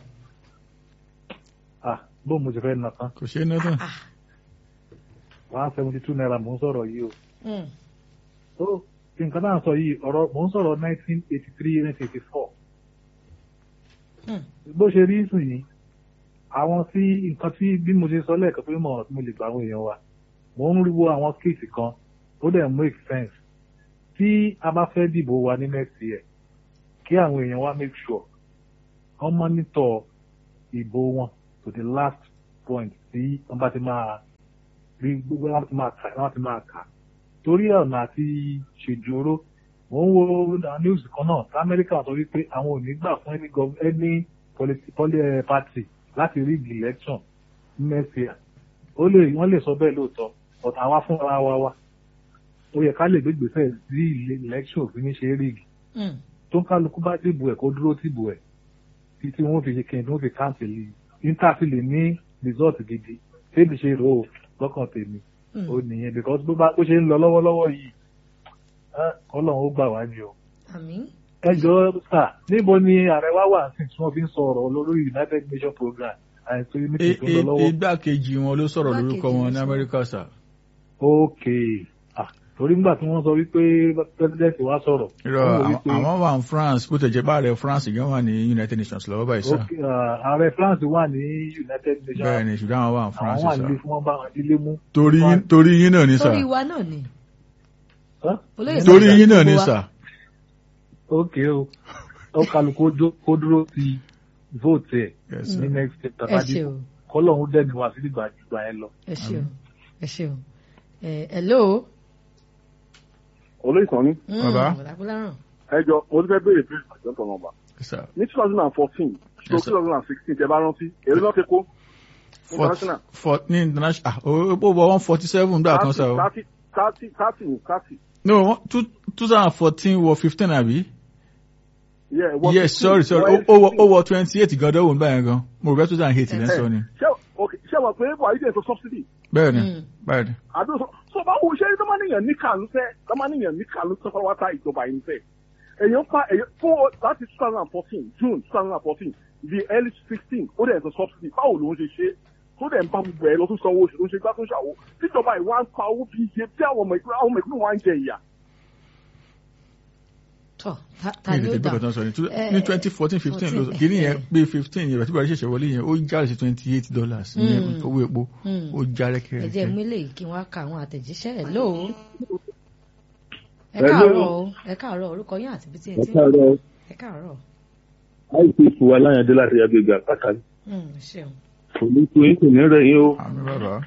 ah bó mo ti fẹ́ nà tán kò ṣe é ná tán ah one seventy two naira mò ń sọ̀rọ̀ yìí o hmm. tó nǹkan náà sọ yìí ọ̀rọ̀ mò ń sọ̀rọ̀ nineteen eighty three nineteen eighty four Hmm. bó ṣe rí sùn yìí àwọn tí nǹkan tí bí mo ṣe sọ lẹ́ẹ̀kan pé mọ̀ tí mo lè gba àwọn èèyàn wa mo ń rí wo àwọn kéèsì kan ó dẹ̀ make sense tí a bá fẹ́ dìbò wa ní next year kí àwọn èèyàn wa make sure wọ́n monitor ìbò wọn to the last point tí wọ́n bá ti máa rí gbogbo wọn ti máa kà wọ́n ti máa kà torí ọ̀nà àti ṣèjòrò mo ń wo àwọn news kan náà tí amẹ́ríkà sọ wípé àwọn ò ní gbà fún any gov any politi poli eh, party láti rig election next year ó lè wọ́n lè sọ bẹ́ẹ̀ lóòótọ́ but àwa fúnra wa wa ó yẹ ká lè gbégbèsè sí election òfin ní ṣe rig Mm. tó ń kálukú bá dìbò ẹ̀ kó dúró tìbò ẹ̀ títí wọ́n fi ṣe kí wọ́n fi káǹtì lè níta sì lè ní result gidi tèmi ṣe rò ó lọ́kàn tèmi Mm. ó nìyẹn because bó bá bó ṣe ń lọ lọ́wọ́lọ́wọ́ yìí ah, ọlọ́run ó gbà wá ní o. àmín ẹ jọ sà níbo ni ààrẹ wá wà sí tí wọ́n fi ń sọ̀rọ̀ lórí united nations program àìsí I- meeting tó ń lọ i- lọ́wọ́. igbákejì wọn ló sọ̀rọ̀ Igbákejì lórúkọ wọn ló ní sọ̀rọ̀. amẹ́ríkà sà. ok ah torí nígbà tí wọ́n sọ wípé president wa sọ̀rọ̀. irọ́ wọ́n wò àwọn- wípé- àwọn wà ní france bó tẹ̀ jẹ́ bá ààrẹ france gan wà ní united nations lọ́wọ́ báyìí sà. ok ah, ààrẹ france wà ní united nations. bẹ́ẹ̀ ni ṣùgbọ́n àwọn wà ní france àwọn wà sà. nílé fún wọn bá wọn dílé mú. torí yín- torí yín náà ní sà. torí wa náà ni Huh? olóyè torí Sàjà yín náà ní gbogbo wa. sà. ok o ó kálukú ó jó- kó dúró ti vote ẹ̀ Yes, ní sir. next step ẹ tàbí ṣe o kọ́lọ́hún dẹ́ni wá sí ìgbà ìgbà yẹn lọ. ẹ ṣe o ẹ ṣe o ẹ hello. olóyè sàn ní Mm, Bàbá. Bọ̀dákúláràn. ẹjọ mo ti fẹ́ béèrè pé àjọ tọ̀nà ọba Yes, sir. ní two thousand and fourteen to Yes, two sir. thousand and sixteen tẹ bá rántí èrè náà ti kó Fort- international fort- ní international ah ó ó wọ one forty seven gbà kan sà o. thirty thirty thirty ní thirty no one- two two thousand and fourteen wọ fifteen àbí. yeah wọ yes 15, sorry sorry wọ ó ó wọ 16. ó wọ twenty eight gan dọ́wọ́ nígbà yẹn gan mo rò pé two thousand and eight lẹ́ ń sọ ni. ṣé ok ṣé wà pé buhari dẹ̀ sọ subsidy bẹ́ẹ̀ ni Mm. bẹ́ẹ̀ ni. àdó sọ sọ bá wo ṣé lọ́mọ́nìyàn ní kàlù fẹ́ lọ́mọ́nìyàn ní kàlù fẹ́ fọwọ́ta ìjọba yìí fẹ́ èèyàn pa èèyàn fún láti two thousand and fourteen june two thousand and fourteen di early sixteen ó dẹ̀ sọ subsidy báwo ló ń ṣe ṣe tó dẹ̀ ń bá gbogbo ẹ̀ lọ tún sanwó oṣù tó ń ṣe gbá tó ń ṣàwó tíjọba ìwà ń pa owó bí iye tí àwọn ọmọ ìpínlẹ̀ àwọn ọmọ ìpínlẹ̀ wa ń jẹ ìyà. tọ ta ta mi ni ò ó tètè dà gbọ́dọ̀ tán sọ ni Two- Eh, ní twenty fourteen fifteen ló 14, kìíní yẹn eh. pé fifteen yẹn tí buhari ṣẹ̀ṣẹ̀ wọlé yẹn ó jáde sí twenty eight dollars ní Mm. owó epo Mm. ó já ẹ jẹ́ rẹ́kẹ̀rẹ́kẹ́. mú eléyìí kí wọ́n á ka àwọn àtẹ̀jíṣẹ́ ẹ̀ lóo ẹ Hello. káàárọ̀ o ẹ káàárọ̀ orúkọ yín àti bí tí ẹ ti ń Ọ̀kàrọ̀ ẹ káàárọ̀ IPC wa láyàndé láti agbègbè àpáta. Mm, ṣeun Kò ní kú yín kò ní rẹ̀ yín o. àmì bàbá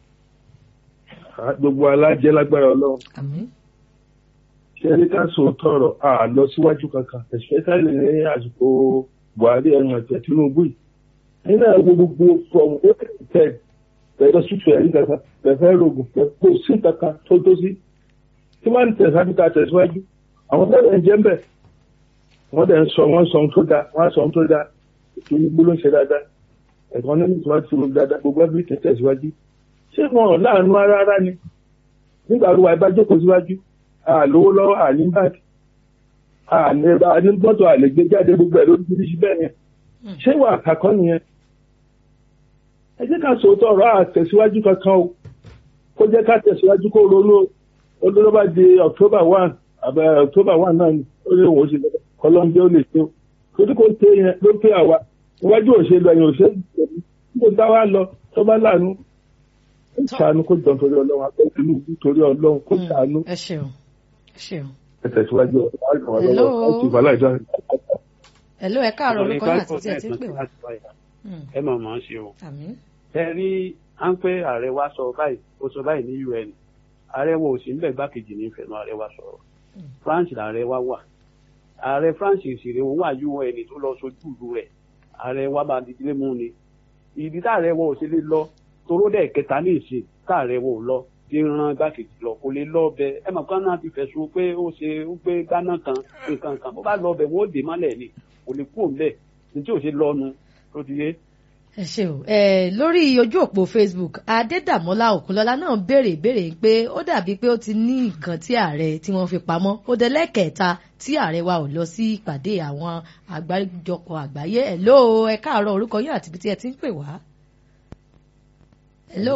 Gbogbo alájẹ́ lágbára ọlọ́run. àmín Ṣé ẹni ká sọ tọrọ à lọ síwájú kankan? Especially ní àsìkò Buhari ẹ̀rùn ẹ̀tẹ̀ Tinubu yìí. Ẹni náà wo gbogbo from April ten pẹ̀lú sútù ẹ̀rí kankan pẹ̀fẹ́ rògùn kò sí kankan tó tó sí. Tí wọ́n ń tẹ̀síwájú ká tẹ̀síwájú, àwọn fẹ́rẹ̀ ń jẹ́ ń bẹ̀. Wọ́n dẹ̀ ń sọ wọ́n sọ ohun tó dáa, wọ́n sọ ohun tó dáa. Tinubu ló ń ṣe dáadáa. Ẹ̀kọ́ ní ìtura ti rò dáadáa gbogbo ẹbí tẹ̀ tẹ̀síwájú. Ṣé wọn ò láàánú ara rárá ni? Nígbà tó wà ibà jókòó síwájú, àlówó lọ́wọ́ àní báàgì. Àní gbọ́dọ̀ àlè gbé jáde gbogbo ẹ̀ lórí bíríṣì bẹ́ẹ̀ yẹn. Ṣé ìwà àkàkọ́ nìyẹn? Ẹ jẹ́ ká sòótọ́ ọ̀rọ̀ àtẹ̀síwájú kankan o. Kó jẹ́ ká tẹ̀síwájú kó ronú o. Ó ló bá di October one àbẹ̀ October one náà ni ó lè wọ́n ṣe lọ́dọ̀ kọ́lọ́ńjẹ́ ó lè ṣe o. Torí kò tẹ yẹn ló pé àwa. Iwájú òṣèlú ẹ̀yìn òṣèlú níbo tá wá lọ tó bá láàánú. Ó ṣàánú kó jọ torí ọlọ́run akẹ́ Tinubu torí ọlọ́run kó ṣàánú. ẹ ṣeun ẹ ṣeun Ẹ tẹ̀síwájú ọ̀rọ̀ Hello. ọ̀rọ̀ ìbálá ìjọ. ẹ ló ẹ káàárọ̀ orúkọ yín àti bí tí ẹ ti ń pè wá Mm, ẹ mọ̀ mọ̀ ṣe o. àmín ẹ rí à ń pé ààrẹ wa sọ báyìí ó sọ báyìí ní un ààrẹ wo ò sí níbẹ̀ gbákejì ní ìfẹ̀nù ààrẹ wa sọ̀rọ̀ france lààrẹ wa wà ààrẹ france ìṣèré òun wà un tó lọ sojú ìlú rẹ̀ ààrẹ wa bá di ilé mú ni ìdí táàrẹ wọn ò ṣe lè lọ toró dẹ̀ kẹta ní ìsìn táàrẹ wọn ò lọ tí ń ran gbákejì lọ kò lè lọ bẹ ẹ mọ̀ kán náà ti fẹ̀sùn pé ó ṣe ó gbé gánà kan nǹkan kan bó bá lọ bẹ wọn ó dè mọ́lẹ̀ ni kò lè kú òun bẹ́ẹ̀ ní tí ò ṣe lọ́nu tó ti yé ẹ ṣe o ẹ lórí ojú òpó facebook adédàmọ́lá òkúnlọ́lá náà béèrè ìbéèrè pé ó dàbí pé ó ti ní nǹkan tí ààrẹ tí wọ́n fi pamọ́ ó dẹlẹ́kẹ̀ẹ́ta tí ààrẹ wa ò lọ sí ìpàdé àwọn àgbáríjọpọ̀ àgbáyé ẹ̀ ló ẹ káàárọ̀ orúkọ yín àti ibi tí ẹ ti ń pè wá. ẹ ló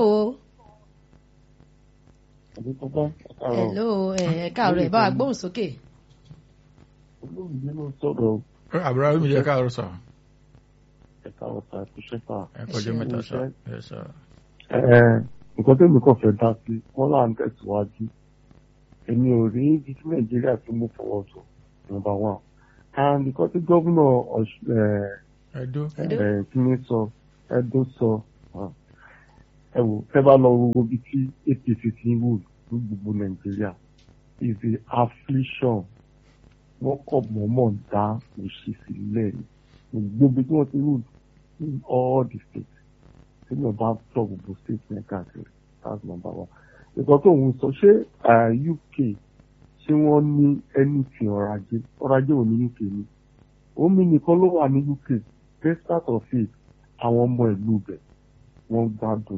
ẹ ló ẹ káàárọ̀ ẹ bá wa gbóhùn sókè. Olóògbé ló sọ̀rọ̀ àbúrò mi jẹ́ káàárọ̀ sà. ẹ̀ka ọ̀sà ẹ̀kúṣẹ́ sà. ẹ kọjá mẹ́ta sá ẹ sá. Ẹ nǹkan tó mi kàn fẹ́ dá sí wọ́n là ń tẹ̀síwájú èmi ò rí ibi tí nàìjíríà tó mú fọwọ́ tó nọ́mbà one and nǹkan tí gómìnà Ọ̀ṣun ẹ̀ ẹdó ẹ̀ kí ni sọ ẹdó sọ ah, ẹ wò ẹ bá lọ wo ibi tí APC ti ń wò ní gbogbo nàìjíríà is the affliction wọ́n kọ̀ mọ́mọ́ dá òṣì sílẹ̀ ní gbogbo ibi tí wọ́n ti wò in all the states tí mo bá tọ̀ gbogbo states ní káàkiri that's number one nǹkan tó ń sọ ṣé ah, UK ṣé wọ́n ní anything ọrọ̀ ajé ọrọ̀ ajé ò ní UK ni omi nìkan ló wà ní UK despite of it àwọn ọmọ ìlú bẹ̀ wọ́n gbádùn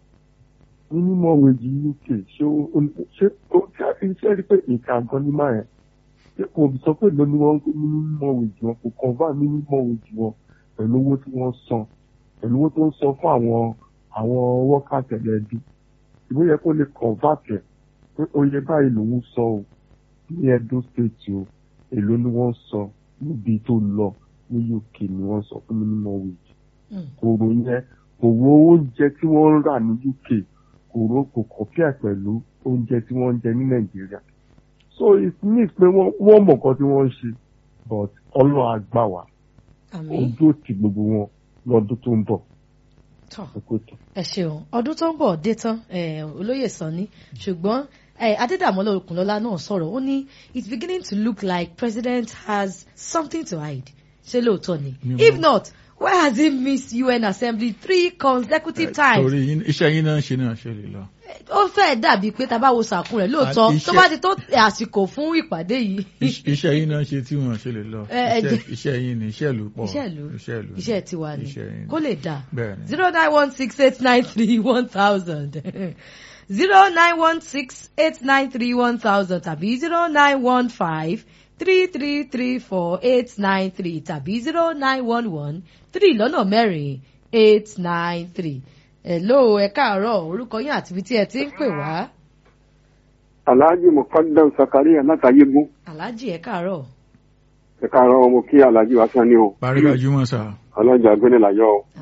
minimum wage UK ṣé ó ṣé ó ṣe rí pé ìka gan ní máa yẹn ṣé kò sọ pé lóní wọ́n ń gbé minimum wage wọn kò convert minimum wage wọn pẹ̀lú owó tí wọ́n san pẹ̀lú owó tó ń san fún àwọn àwọn workers ẹ̀lẹ́bí ìwé yẹ kó lè convert ẹ̀ pé oye báyìí lòún sọ o ní Edo state o èló ni wọ́n sọ níbi tó lọ ní UK ni wọ́n sọ fún minimum wage kòrò yẹn kò wo oúnjẹ tí wọ́n ń rà ní UK kòrò kò compare pẹ̀lú oúnjẹ tí wọ́n ń jẹ ní Nàìjíríà so it means pé wọ́n wọ́n mọ̀ nǹkan tí wọ́n ń ṣe but Ọlọ́run á gbà wá àmín ojú òtí gbogbo wọn lọ́dún tó ń bọ̀ tọ́ ẹ kó tó. ẹ ṣeun ọdún tó ń bọ̀ dé tán eh, olóyè sanni ṣùgbọ́n eh, adédàmọ́lá òkùnlọ́lá náà sọ̀rọ̀ ó ní it's beginning to look like president has something to hide ṣé lóòótọ́ ni Mi ò if mọ̀. not why has he missed UN assembly three consecutive times torí yín- iṣẹ́ yín náà ń ṣe náà ṣe lè lọ. ó fẹ́ dàbí pé tá a bá wo sàkún rẹ̀ lóòótọ́ Ah, iṣẹ́- tó bá ti tó àsìkò fún ìpàdé yìí Iṣ- iṣẹ́ yín náà ṣe tí wọ́n ṣe lè lọ. Ẹ- ẹ Iṣẹ́- jẹ́- iṣẹ́ yín ni iṣẹ́ ìlú pọ̀. iṣẹ́ ìlú iṣẹ́ ìlú ni. iṣẹ́ tiwa ni Iṣẹ́ yín ni. kó lè dà bẹ́ẹ̀ ni. zero nine one six eight nine three one thousand zero nine one six eight nine three one thousand tàbí zero nine one five three three three four eight nine three tàbí zero nine one one three lọ́nà mẹ́rin eight nine three. hello ẹ káàárọ̀ orúkọ yín àti ibi tí ẹ ti ń pè wá alhaji mukadam sakaria látàyégún aláàjì ẹ káàárọ̀ ẹ̀ka ara ọmọ kí alhaji wa sani o Bàrígà Júmọ̀ sà. ọlọ́jà gbẹ́nìláyọ̀ o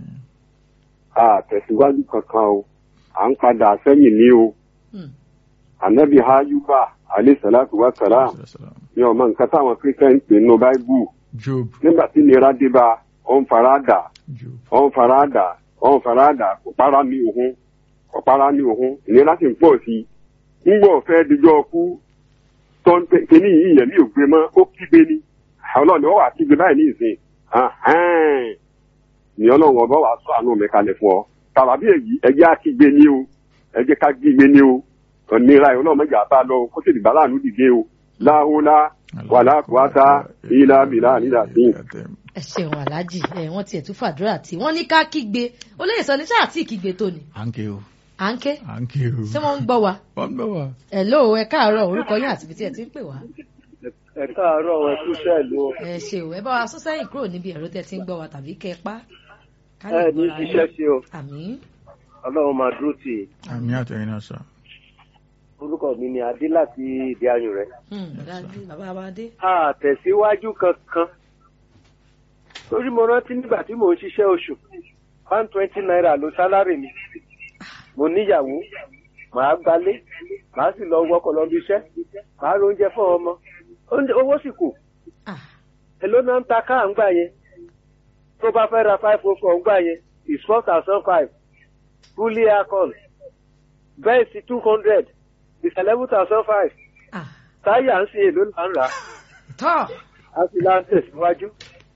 a tẹ̀síwájú kankan o à ń padà sẹ́yìn ní o Hmm. anabi hayuba alayhi salatu wa salam ní ọmọ nǹkan táwọn christian pè nínú báíbù Job. nígbà tí ìnira dé bá ọ ń fara dà Job. ọ ń fara dà ọ ń fara dà kò para ní òhun kò para ní òhun ìnira sì ń pọ̀ sí i ńgbọ́ fẹ́ dijọ́ kú tó ń pè kíní yìí yẹ̀mí ò gbé mọ́ ó kígbe ni ọlọ́run ni wọ́n wà kígbe báyìí ní ìsìn ahẹ́n ni ọlọ́run ọba wà sọ àánú mi kalẹ̀ fún ọ tàbí èyí ẹjẹ́ á kígbe ní o ẹjẹ́ ká kígbe ní o ìnira yìí ọlọ́run mẹ́jà bá lọ kó sì dìgbà láàánú dìde o láhùlá wàlá kùwátá ìlà bìlà nílà sí i. ẹ ṣeun aláàjì ẹ wọ́n tiẹ̀ tún fàdúrà tí wọ́n ní ká kígbe olóyè sọ ní sáà tí kígbe tó ni À ń ké o. à ń ké À ń ké o. ṣé wọ́n ń gbọ́ wa Wọ́n ń gbọ́ wa. hello ẹ káàárọ̀ orúkọ yín àti ibi tí ẹ ti ń pè wá ẹ káàárọ̀ ẹ kú sẹ́ẹ̀lú o. ẹ ṣe ò ẹ bá wa sún sẹ́yìn kúrò níbi ẹ̀rọ tẹ́ ti ń gbọ́ wa tàbí kẹ́ ẹ pa ká ẹ ní gbọ́ra yín. iṣẹ́ ṣe o àmín ọlọ́run máa dúró tì í. Àmì àtẹ̀yìn náà sà. orúkọ mi ni adé láti ìdí ayùn rẹ. Hmm, dájú bàbá wa dé. àtẹ̀síwájú kankan torí mo rántí nígbà tí mò ń ṣiṣẹ́ oṣù one twenty naira ló sálárì mi mo níyàwó màá gbalé màá sì lọ wọkọ̀ lọ bí iṣẹ́ màá ro oúnjẹ fún ọmọ Oúnjẹ- owó sì kù èló náà ń ta káà ń gbà yẹn tó bá fẹ́ ra five oh four ń gbà yẹn is four thousand five fully aircon bẹ́ẹ̀sì two hundred is eleven thousand five táyà ń sin èló là ń rà á tọ́ a sì la ń tẹ̀síwájú.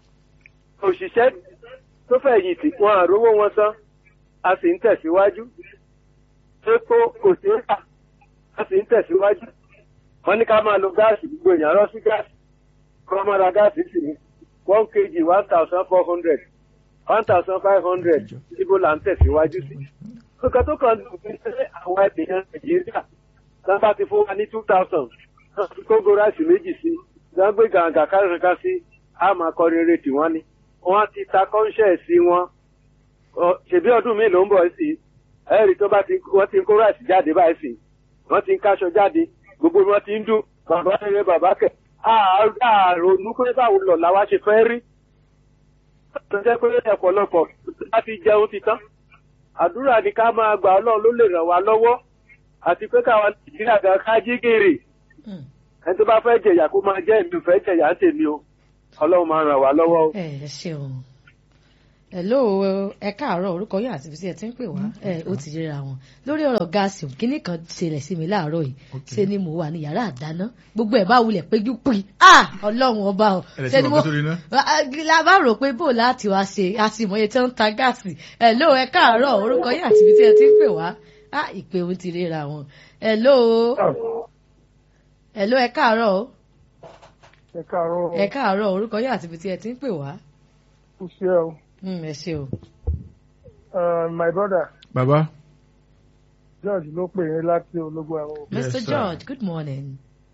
òṣìṣẹ́ tó fẹ̀yìntì wọn àrówó wọn san a sì ń tẹ̀síwájú. epo kò sí rà a sì ń tẹ̀síwájú. wọ́n ní ká máa lo gáàsì gbogbo èèyàn rọ́ sí gáàsì. kọ́ máa ra gáàsì sì ní one kg one thousand four hundred one thousand five hundred ibo là ń tẹ̀síwájú sí. nǹkan tó kàn lù mí pé àwọn ènìyàn nàìjíríà sábà ti fún wa ní two thousand kógó ráìsì méjì sí wọ́n gbé gàǹgà kárìnká sí a máa kọrin eré tí wọ́n ní. wọ́n ti ta kọ́ńṣẹ́ẹ̀sì wọn Ọ, ṣèbí ọdún mi ló ń bọ̀ sí ẹ̀rí tó bá ti wọ́n ti ń kó ráìsì jáde báyìí sí wọ́n ti ń káṣọ jáde gbogbo wọn ti ń dún bàbá rere bàbá kẹ̀ àrònú pé báwo lọ làwa ṣe fẹ́ rí tó jẹ́ pé ọ̀pọ̀lọpọ̀ láti jẹun ti tán àdúrà ni ká máa gbà ọlọ́run ló lè ràn wá lọ́wọ́ àti pé káwa nàìjíríà gan ká jí gèrè ẹni tó bá fẹ́ jẹ̀yà kó máa jẹ́ èmi ò fẹ́ jẹ̀yà ń tèmi o ọlọ́run máa ràn wá lọ́wọ́ o. ẹ ẹ ṣeun hello ẹ káàárọ̀ orúkọ yín àti ibi ẹ ti ń pè wá ẹ ó ti yẹra wọn lórí ọ̀rọ̀ gáàsì kínní kan ṣẹlẹ̀ sí mi láàárọ̀ yìí ṣe ni mo wà ní yàrá àdáná gbogbo ẹ̀ bá wulẹ̀ péjú pin ah ọlọ́run ọba o ṣe ni mo la bá rò pé bò láti wá ṣe àtìmọye tí wọ́n ń ta gáàsì hello ẹ káàárọ̀ orúkọ yín àti ibi ẹ ti ń pè wá ah ìpè òun ti ríra wọn hello hello ẹ káàárọ̀ o ẹ káàárọ̀ ẹ káàárọ̀ orúkọ yín àti ibi ẹ ti ń pè wá. kò ṣe o. ẹ ṣe o. my brother. baba. George ló pè yín láti ológun ẹ̀rọ. Mr. George good morning.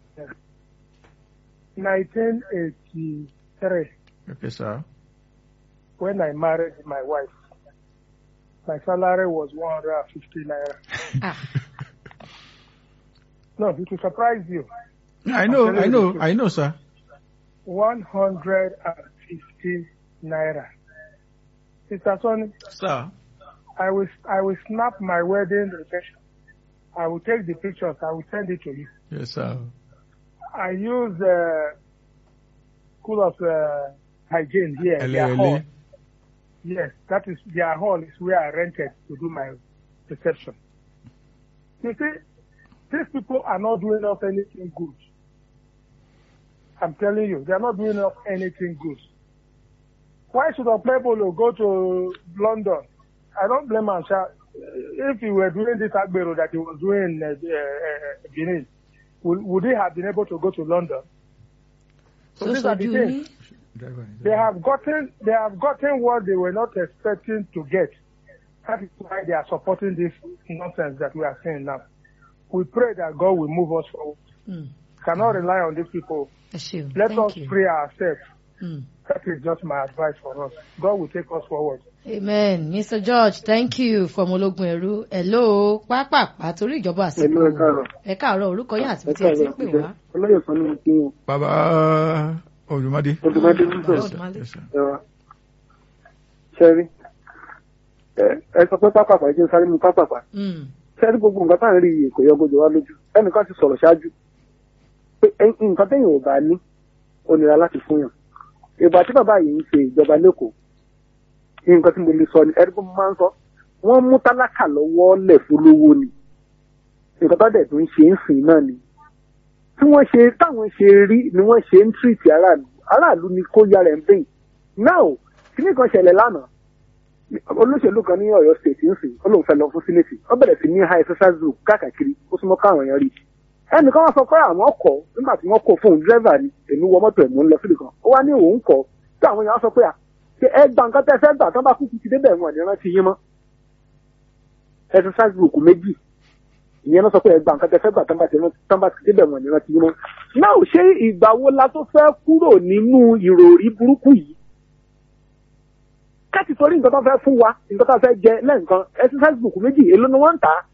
nineteen eighty three. okay sir. when I married my wife my salary was one hundred and fifty naira. ah. no it will surprise you. I know I know I know sir. one hundred and fifty naira. Mr. Sonny. Sir. I will I will snap my wedding reception. I will take the pictures. I will send it to you. Yes, sir. I use uh, school of uh, hygiene here. Their hall. Yes, that is their hall is where I rented to do my reception. You see, these people are not doing us anything good. I'm telling you, they are not doing us anything good. Why should Okpebolo go to London? I don't blame him. If he were doing this Agbero that he was doing uh, uh, Benin, would, would he have been able to go to London? So, so these so are the things. They have gotten they have gotten what they were not expecting to get. That is why they are supporting this nonsense that we are seeing now. We pray that God will move us forward. Mm. Cannot rely on these people. Let Thank us you. pray ourselves. Mm. That is just my advice for us. God will take us forward. Amen. Mr. George, thank you from Ológun Ẹ̀rú. Hello, pápápá torí ìjọba àsìkò. Hello, ẹ káàárọ̀. Ẹ káàárọ̀ orúkọ yín àti bí ẹ ti ń pè wá. Olóyè kan ní mo kí wọn. Bàbá Olùmọ́dé. Olùmọ́dé ń sọ̀rọ̀. Ẹ̀wà. Ṣẹ́rí. Ẹ sọ pé pápápá jẹ́ sáré mu pápápá. Ṣẹ́rí gbogbo nǹkan tá à ń rí iye kò yọ gbọdọ̀ wá lójú. Ẹnìkan ti sọ̀rọ̀ ṣáájú. Pé nǹkan téèyàn ò bá ní, ó nira láti fún yàn. Ìgbà tí bàbá yìí ń ṣe ìjọba lẹ́kọ̀ọ́, nǹkan tí mo lè sọ ni ẹni tó máa ń sọ wọ́n mú tálákà lọ́wọ́ lẹ̀ fólówó ni nǹkan tó dẹ̀ tó ń ṣe ń sìn náà ni tí wọ́n ṣe táwọn ṣe rí ni wọ́n ṣe ń tírìtì aráàlú aráàlú ni kó yára ẹ̀ ń bẹ̀yìn náà kíní kan ṣẹlẹ̀ lánàá olóṣèlú kan ní Ọ̀yọ́ state ń sìn ó lóun fẹ́ lọ fún sínétì ó bẹ̀rẹ̀ sí ní high exercise group káàkiri ó súnmọ́ káwọn èèyàn rí ẹnìkan wá sọ pé àwọn kọ nígbà tí wọ́n kọ fóun dírẹ́fà ni èmi wọ mọ́tò ẹ̀ mò ń lọ síbi kan ó wá ní òun kọ tí àwọn èèyàn sọ pé à ṣe ẹ gba nǹkan tẹ́ fẹ́ gbà tán bá kúkú ti débẹ̀ wọn ní rántí yín mọ́ exercise group méjì ìyẹn náà sọ pé ẹ gba nǹkan tẹ́ fẹ́ gbà tán bá ti tán bá ti débẹ̀ wọn ní rántí yín mọ́ náà ṣé ìgbà wo la tó fẹ́ kúrò nínú ìròrí burúkú yìí káàtì torí nǹkan tó fẹ́ fún wa nǹkan tó fẹ́ jẹ lẹ́ǹkan exercise group méjì èló ni wọ́n ń tà á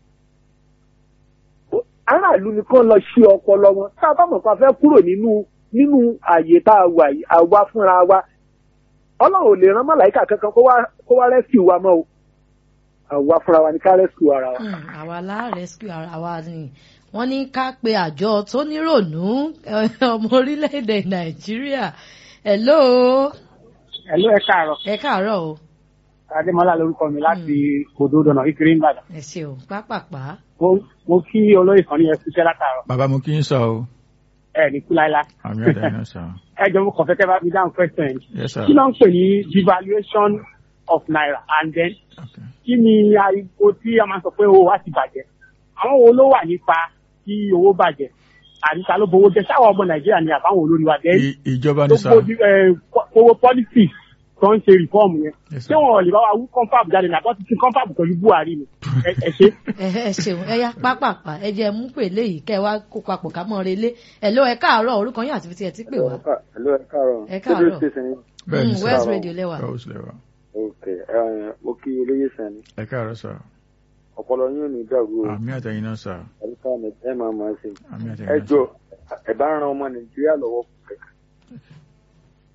aráàlú ni kàn lọ ṣe ọpọlọ wọn tá a bá mọ̀ pa fẹ́ kúrò nínú nínú àyè tá a wà yìí àwa fúnra wa ọlọ́run ò lè rán màláìkà kankan kó wá kó wá rescue wa mọ́ o àwa fúnra wa ni ká rescue ara wa. àwa la rescue ara wa ni wọ́n ní ká pe àjọ tó nírònú ọmọ orílẹ̀-èdè nàìjíríà hello. hello ẹ káàárọ̀. ẹ káàárọ̀ o. adémọlá lórúkọ mi láti odòdó ìkiri ìbàdàn. ẹ ṣeun pápápá. mo kí olóyè kan ní ẹkú iṣẹ́ látàárọ̀. bàbá mo kí ń sọ o. ẹ ní kú láíláí. àmì ọ̀dà iná sọ. ẹ jọ mo kàn fẹ́ kẹ́ bá mi dáhùn question yìí. Yes, sir. kí ló ń pè ní devaluation of naira and then kí ni ariwo tí a máa sọ pé owó wa ti bàjẹ́ àwọn wo ló wà nípa kí owó bàjẹ́ àríta ló bowó jẹ sáwọn ọmọ nàìjíríà ni àbáwọn olórí wa dẹ́ ìjọba ní sá. owó politics tó ń ṣe reform yẹn ṣé wọn ò lè bá wa wú confab jáde ní àbọ̀ títí confab pẹ̀lú buhari ni ẹ ṣe. ẹ ṣeun ẹ yá pápápá ẹ jẹ mú pè léyìí kẹ wá kó papọ̀ ká mọ́ relé ẹ ló ẹ káàárọ̀ orúkọ yín àti fi tiẹ̀ ti pè wá. ẹ ló ẹ káàárọ̀ ẹ káàárọ̀ bẹ́ẹ̀ ni Mm, west radio lẹ́wà. west lẹ́wà. ok ẹ, mo kí olóyè sani ẹ káàárọ̀ sá. ọpọlọ yín ò ní dàrú o àmì àtẹ̀yìn náà sá. ẹlẹ́ka ẹ máa máa ṣe àmì àtẹ̀yìn ẹ náà jọ ẹ bá ran ọmọ nàìjíríà lọ́wọ́ fún kẹ̀kẹ́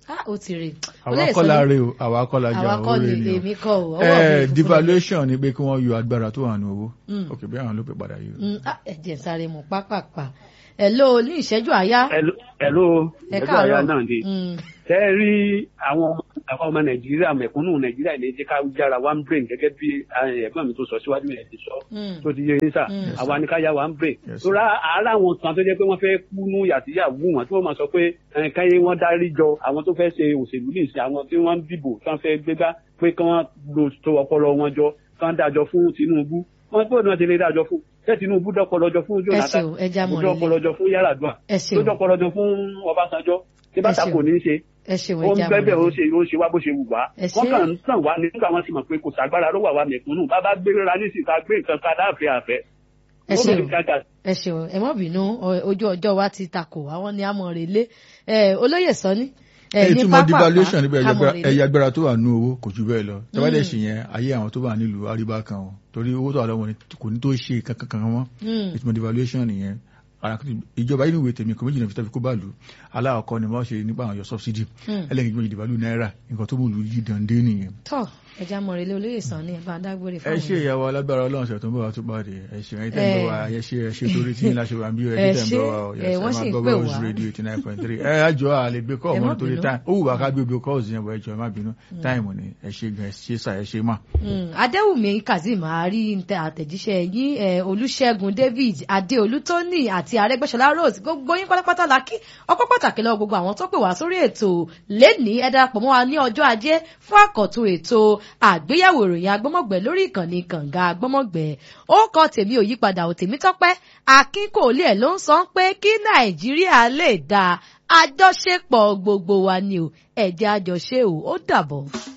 ah ó ti rè àwa kọ́ la rè o àwa kọ́ la jà àwa kọ́ ó ni rè ni èmi kọ́ o o ọwọ́ mi Eh, funfun devaluation ni pé kí wọ́n yọ agbára tó wà ní owó Mm. ok bí àwọn ló pè padà yìí. Mm, ah, ẹ jẹ́ sáré mu pápápá ẹ ló ní ìṣẹ́jú àyá ẹ̀ló ẹ ẹ̀jọ̀ káàárọ̀ àyà náà dé Mm, tẹ́ ẹ rí àwọn àwọn ọmọ nàìjíríà mẹ̀kúnnù nàìjíríà ilé jẹ́ ká yára one brain gẹ́gẹ́ bí eh, ẹ̀gbọ́n mi tó sọ síwájú yẹn ti sọ mm, tó ti yé yín sà Mm. àwa ni ká yá one brain Yes, tó rà ara àwọn kan tó jẹ́ pé wọ́n fẹ́ kú nú yàtíyà wú wọn tí wọ́n máa sọ pé eh, káyé wọ́n dárí jọ àwọn tó fẹ́ ṣe òṣèlú ní ìsìn àwọn tí wọ́n ń dìbò tí wọ́n fẹ́ gbégbá pé kí wọ́n lo tó ọpọlọ wọn jọ kí wọ́n dájọ́ fún tinubu wọ́n gbọ́dọ̀ náà ti lè dájọ́ fún ṣé tinubu dọ́pọlọjọ fún ẹ jonathan ṣeun ẹ já mọ̀ ó rẹ̀ lé dọ́pọlọjọ fún yaradua ẹ ó ṣeun dọ́pọlọjọ fún ọbásanjọ́ tí bàtà ṣeun. kò ní í ṣe ẹ ṣeun ó ẹ ń já mọ̀ bẹ́bẹ̀ ó rẹ̀ lé. ṣe ó ṣe wá bó ṣe wù wá Ẹ wọ́n ṣé. kàn ń tàn wá ní nígbà wọn sì mọ̀ pé kò sàgbára ló wà wá mẹ̀kúnnù bàbá gbéra nísìsiyìí ká gbé nǹkan ká dáàfẹ́ àfẹ́. ẹ Ó ṣeun lè kájà ẹ ṣeun ẹ mọ́ bínú ọ- ojú ọjọ́ wa ti takò àwọn ni a mọ̀ rè lé ẹ olóyè sọ ní ẹ èyí ní tí mo pápápá devaluation níbi a mọ̀ rè lé. ẹ̀yà agbára tó wà ní owó kò jù bẹ́ẹ̀ lọ tẹ́wádẹ́ Mm. ṣì yẹn ayé àwọn tó wà nílùú àríbá kan o torí owó tó wà lọ́wọ́ ni kò ní tó ṣe kankan kan mọ́ Mm. ìtumọ̀ devaluation nìyẹn Ara kan- ìjọba yìí níwèé tèmi kò méjì náà fi tàbí kó bá lù ú aláwọ̀kọ́ ni wọ́n ṣe nípa àwọn yọ subsidy Mm. ẹlẹ́gẹ̀ẹ́ méjì devalue náírà nǹkan tó mú lù yí dande nìyẹn. tọ́ ẹ já mọ̀ rè lé olóyè sàn ní ẹ bá dágbére ẹ fáwọn ṣe ìyàwó alágbára ọlọ́run ṣe tó ń bọ̀ wá tó bá dé ẹ ṣe ẹ̀yin tẹ́ ń bọ̀ wá ẹ ṣe ẹ ṣe torí tí ńlá ṣe wà bí ẹ Ẹ tẹ́ ń ṣé, bọ̀ wá ọ ẹ, wọ́n sì ń gbọ́ pè Buzz wá. radio eighty nine point three ẹ àjọ àlè gbé kọ́ Ẹ má ọ̀mọ́ nítorí bínú. táìmù ó wù wá ká gbé gbé kọ́ọ̀sì yẹn bọ̀ ẹ jọ ẹ má bínú táìmù ni ẹ ṣe gan ẹ ṣe sà ẹ ṣe mà. Mm, adéwùmí kazeem àárí ntẹ àtẹ̀jíṣẹ́ yín ẹ, olùṣègùn david adéolú tóní àti arẹ́gbẹ́ṣọlá rose gbogbo yín pátápátá la kí ọpẹ́ pàtàkì lọ́wọ́ gbogbo àwọn tó pè wá sórí ètò lẹ́nìí ẹ darapọ̀ mọ́ wa ní ọjọ́ ajé fún àkọ́tún ètò àgbéyẹ̀wò ìròyìn agbọ́mọ̀gbẹ́ lórí ìkànnì kànga agbọ́mọ̀gbẹ́ ó kọ tèmi ò yípadà ò tèmi tọ́pẹ́ akínkòólé ẹ̀ ló ń sọ pé kí nàìjíríà lè dáa àjọṣepọ̀ gbogbo wa ni o ẹ̀jẹ̀ àjọṣe o ó dàbọ̀.